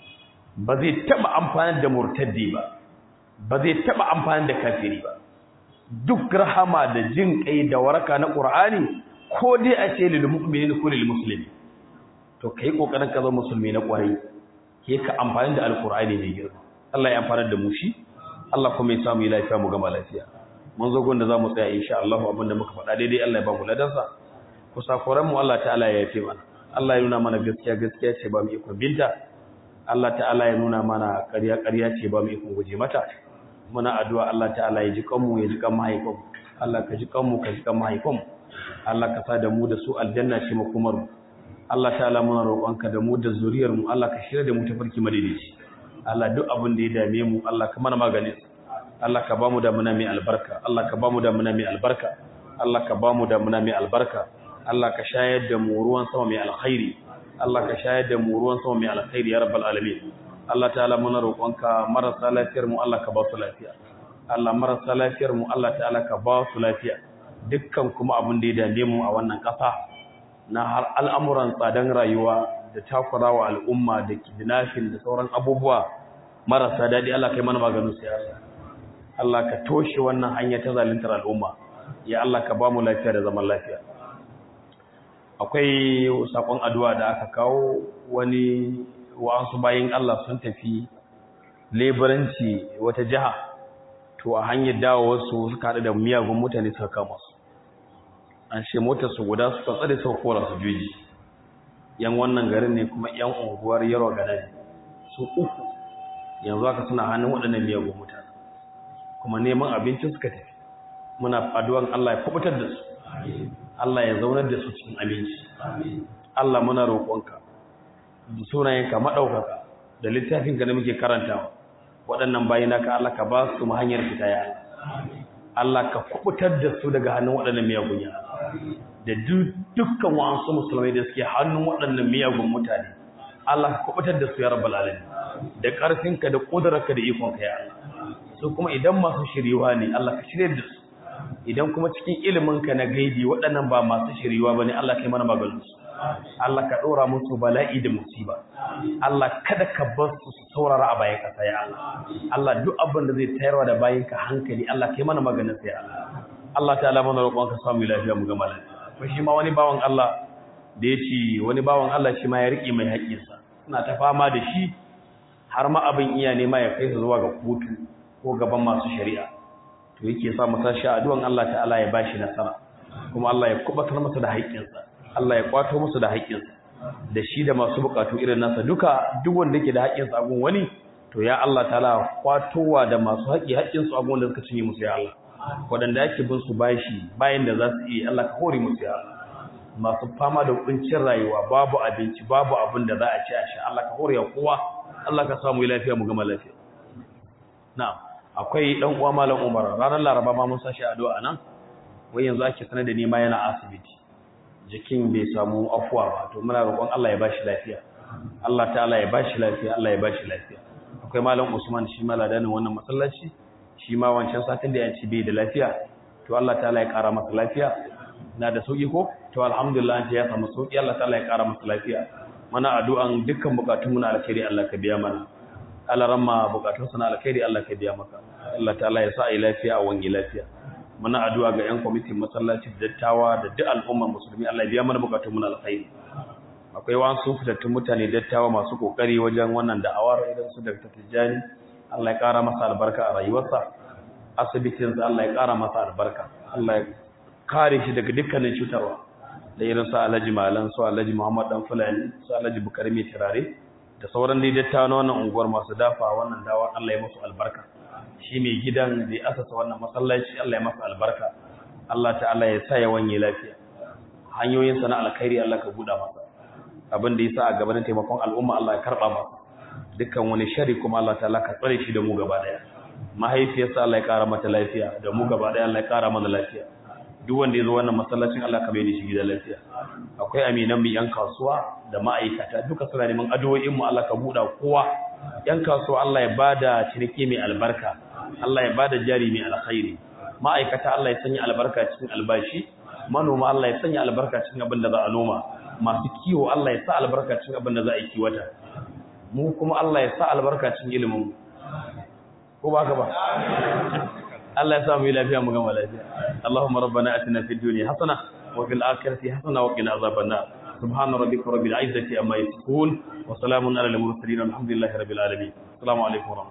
ba zai taba amfana da murtaddi ba ba zai taba amfana da kafiri ba duk rahama da jin kai da waraka na qur'ani ko dai a ce lil mu'minin ko lil muslimin to kai kokarin ka zama musulmi na kwarai ke ka amfani da alqur'ani ne girma Allah ya amfana da mu shi Allah kuma ya samu lafiya mu gama lafiya mun zo gon da zamu tsaya insha Allah abinda muka faɗa daidai Allah ya ba mu ladansa kusakuran mu Allah ta'ala ya yafe mana Allah ya nuna mana gaskiya gaskiya ce ba mu iko binta Allah ta'ala ya nuna mana ƙarya ƙarya ce ba mu iko guje mata muna addu'a Allah ta'ala ya ji kanmu ya ji kan mahaifan Allah ka ji kanmu ka ji kan mahaifan Allah ka sa da mu da su aljanna ce makomar mu Allah ta'ala muna roƙonka da mu da zuriyar mu Allah ka shirya da mu tafarki madaidaici Allah duk abin da ya dame mu Allah ka mana maganin Allah ka ba mu da muna mai albarka Allah ka ba mu da muna mai albarka Allah ka ba mu da muna mai albarka Allah ka shayar da mu ruwan sama mai alkhairi Allah ka shayar da mu ruwan sama mai alkhairi ya rabbal alamin Allah ta'ala muna roƙonka marasa lafiyar mu Allah ka ba su lafiya Allah marasa lafiyar mu Allah ta'ala ka ba su lafiya dukkan kuma abin da ya dame mu a wannan ƙasa na har al'amuran tsadan rayuwa da takurawa al'umma da kidnapping da sauran abubuwa marasa daɗi Allah kai mana maganin su ya Allah Allah ka toshe wannan hanya ta zaluntar al'umma ya Allah ka ba mu lafiya da zaman lafiya akwai sakon addu'a da aka kawo wani wa'ansu bayin Allah sun tafi leburanci wata jiha to a hanyar dawo wasu suka haɗu da miyagun mutane suka kama su an ce motar su guda suka tsare suka kora su juji yan wannan garin ne kuma yan unguwar yaro gana ne su uku yanzu haka suna hannun waɗannan miyagun mutane kuma neman abincin suka tafi muna addu'an Allah ya kubutar da su Allah ya zaunar da su cikin aminci Allah muna roƙonka da sunayenka maɗaukaka da littafinka da muke karantawa waɗannan bayinaka Allah ka ba su hanyar fita ya Allah ka kubutar da su daga hannun waɗannan miyagun ya da dukkan wa'ansu musulmai da suke hannun waɗannan miyagun mutane Allah ka kubutar da su ya rabbal alamin da ƙarfinka da ƙudurarka da ikonka ya Allah su kuma idan masu shiriwa ne Allah ka shirye da su idan kuma cikin iliminka na gaibi waɗannan ba masu shiriwa bane Allah kai mana maganin su Allah ka ɗora musu bala'i da musiba Allah kada ka bar su su saurara a bayan ƙasa ya Allah Allah duk abin da zai tayarwa da bayan ka hankali Allah kai mana maganin sa ya Allah Allah ta'ala mana roƙon ka samu lafiya mu gama lafiya ko shi ma wani bawan Allah da ya ce wani bawan Allah shi ma ya riƙe mai haƙƙinsa suna ta fama da shi har ma abin iya nema ya kai su zuwa ga kotu ko gaban masu shari'a to yake sa masa shi addu'an Allah ta'ala ya bashi nasara kuma Allah ya kubatar masa da haƙƙinsa Allah ya kwato masa da haƙƙinsa da shi da masu bukatu irin nasa duka duk wanda yake da haƙƙinsa a gun wani to ya Allah ta'ala kwatowa da masu haƙƙi haƙƙinsu a gun da suka cinye musu ya Allah waɗanda ake bin su bashi bayan da za su yi Allah ka hore musu ya Allah masu fama da kuncin rayuwa babu abinci babu abin da za a ci a sha Allah ka hore kowa Allah ka samu lafiya mu gama lafiya na'am akwai dan uwa malam Umar ranar Laraba ma mun sashi addu'a nan wai yanzu ake sanar da ni ma yana asibiti jikin bai samu afuwa ba to muna roƙon Allah ya bashi lafiya Allah ta'ala ya bashi lafiya Allah ya bashi lafiya akwai malam Usman shi ma ladanin wannan masallaci shi ma wancan satin da yanci bai da lafiya to Allah ta'ala ya ƙara masa lafiya na da sauki ko to alhamdulillah ya samu sauki Allah ta'ala ya ƙara masa lafiya mana addu'an dukkan bukatun mu na alkhairi Allah ka biya mana Allah ramma bukatun sa na alkhairi Allah ka biya maka Allah ta'ala ya sa ai lafiya a wangi lafiya muna addu'a ga yan kwamitin masallaci da dattawa da duk al'umma musulmi Allah ya biya mana bukatun mu na alkhairi akwai wasu fitattun mutane dattawa masu kokari wajen wannan da'awar idan su Dr. Tijjani Allah ya ƙara masa albarka a rayuwarsa asibitin sa Allah ya ƙara masa albarka Allah ya kare shi daga dukkanin cutarwa da irin su Alhaji Malan su Alhaji Muhammad dan Fulani su Alhaji Bukari mai turare da sauran dai dattawa na wannan unguwar masu dafa wannan dawa Allah ya musu albarka shi mai gidan da ya asasa wannan masallaci Allah ya masa albarka Allah ta'ala ya sa ya wanye lafiya hanyoyin sa na alkhairi Allah ka buɗa masa abin da yasa a gaban taimakon al'umma Allah ya karba masa dukkan wani shari kuma Allah ta'ala ka tsare shi da mu gaba daya mahaifiyarsa Allah ya kara mata lafiya da mu gaba daya Allah ya kara mana lafiya duk wanda ya zo wannan masallacin Allah ka bayyana shi gidan lafiya akwai aminan mu yan kasuwa da ma'aikata duka suna neman addu'o'in mu Allah ka buɗa kowa yan kasuwa Allah ya bada ciniki mai albarka Allah ya bada jari mai alkhairi ma'aikata Allah ya sanya albarka cikin albashi manoma Allah ya sanya albarka cikin abin da za a noma masu kiwo Allah ya sa albarka cikin abin da za a yi kiwata mu kuma Allah ya sa albarka cikin ilimin mu ko ba ka ba Allah ya sa mu yi lafiya mu gama lafiya Allahumma rabbana atina fid dunya hasana wa fil akhirati hasana wa qina azaban nar subhana rabbika rabbil izzati amma yasifun wa salamun alal mursalin alhamdulillahi rabbil alamin assalamu alaikum wa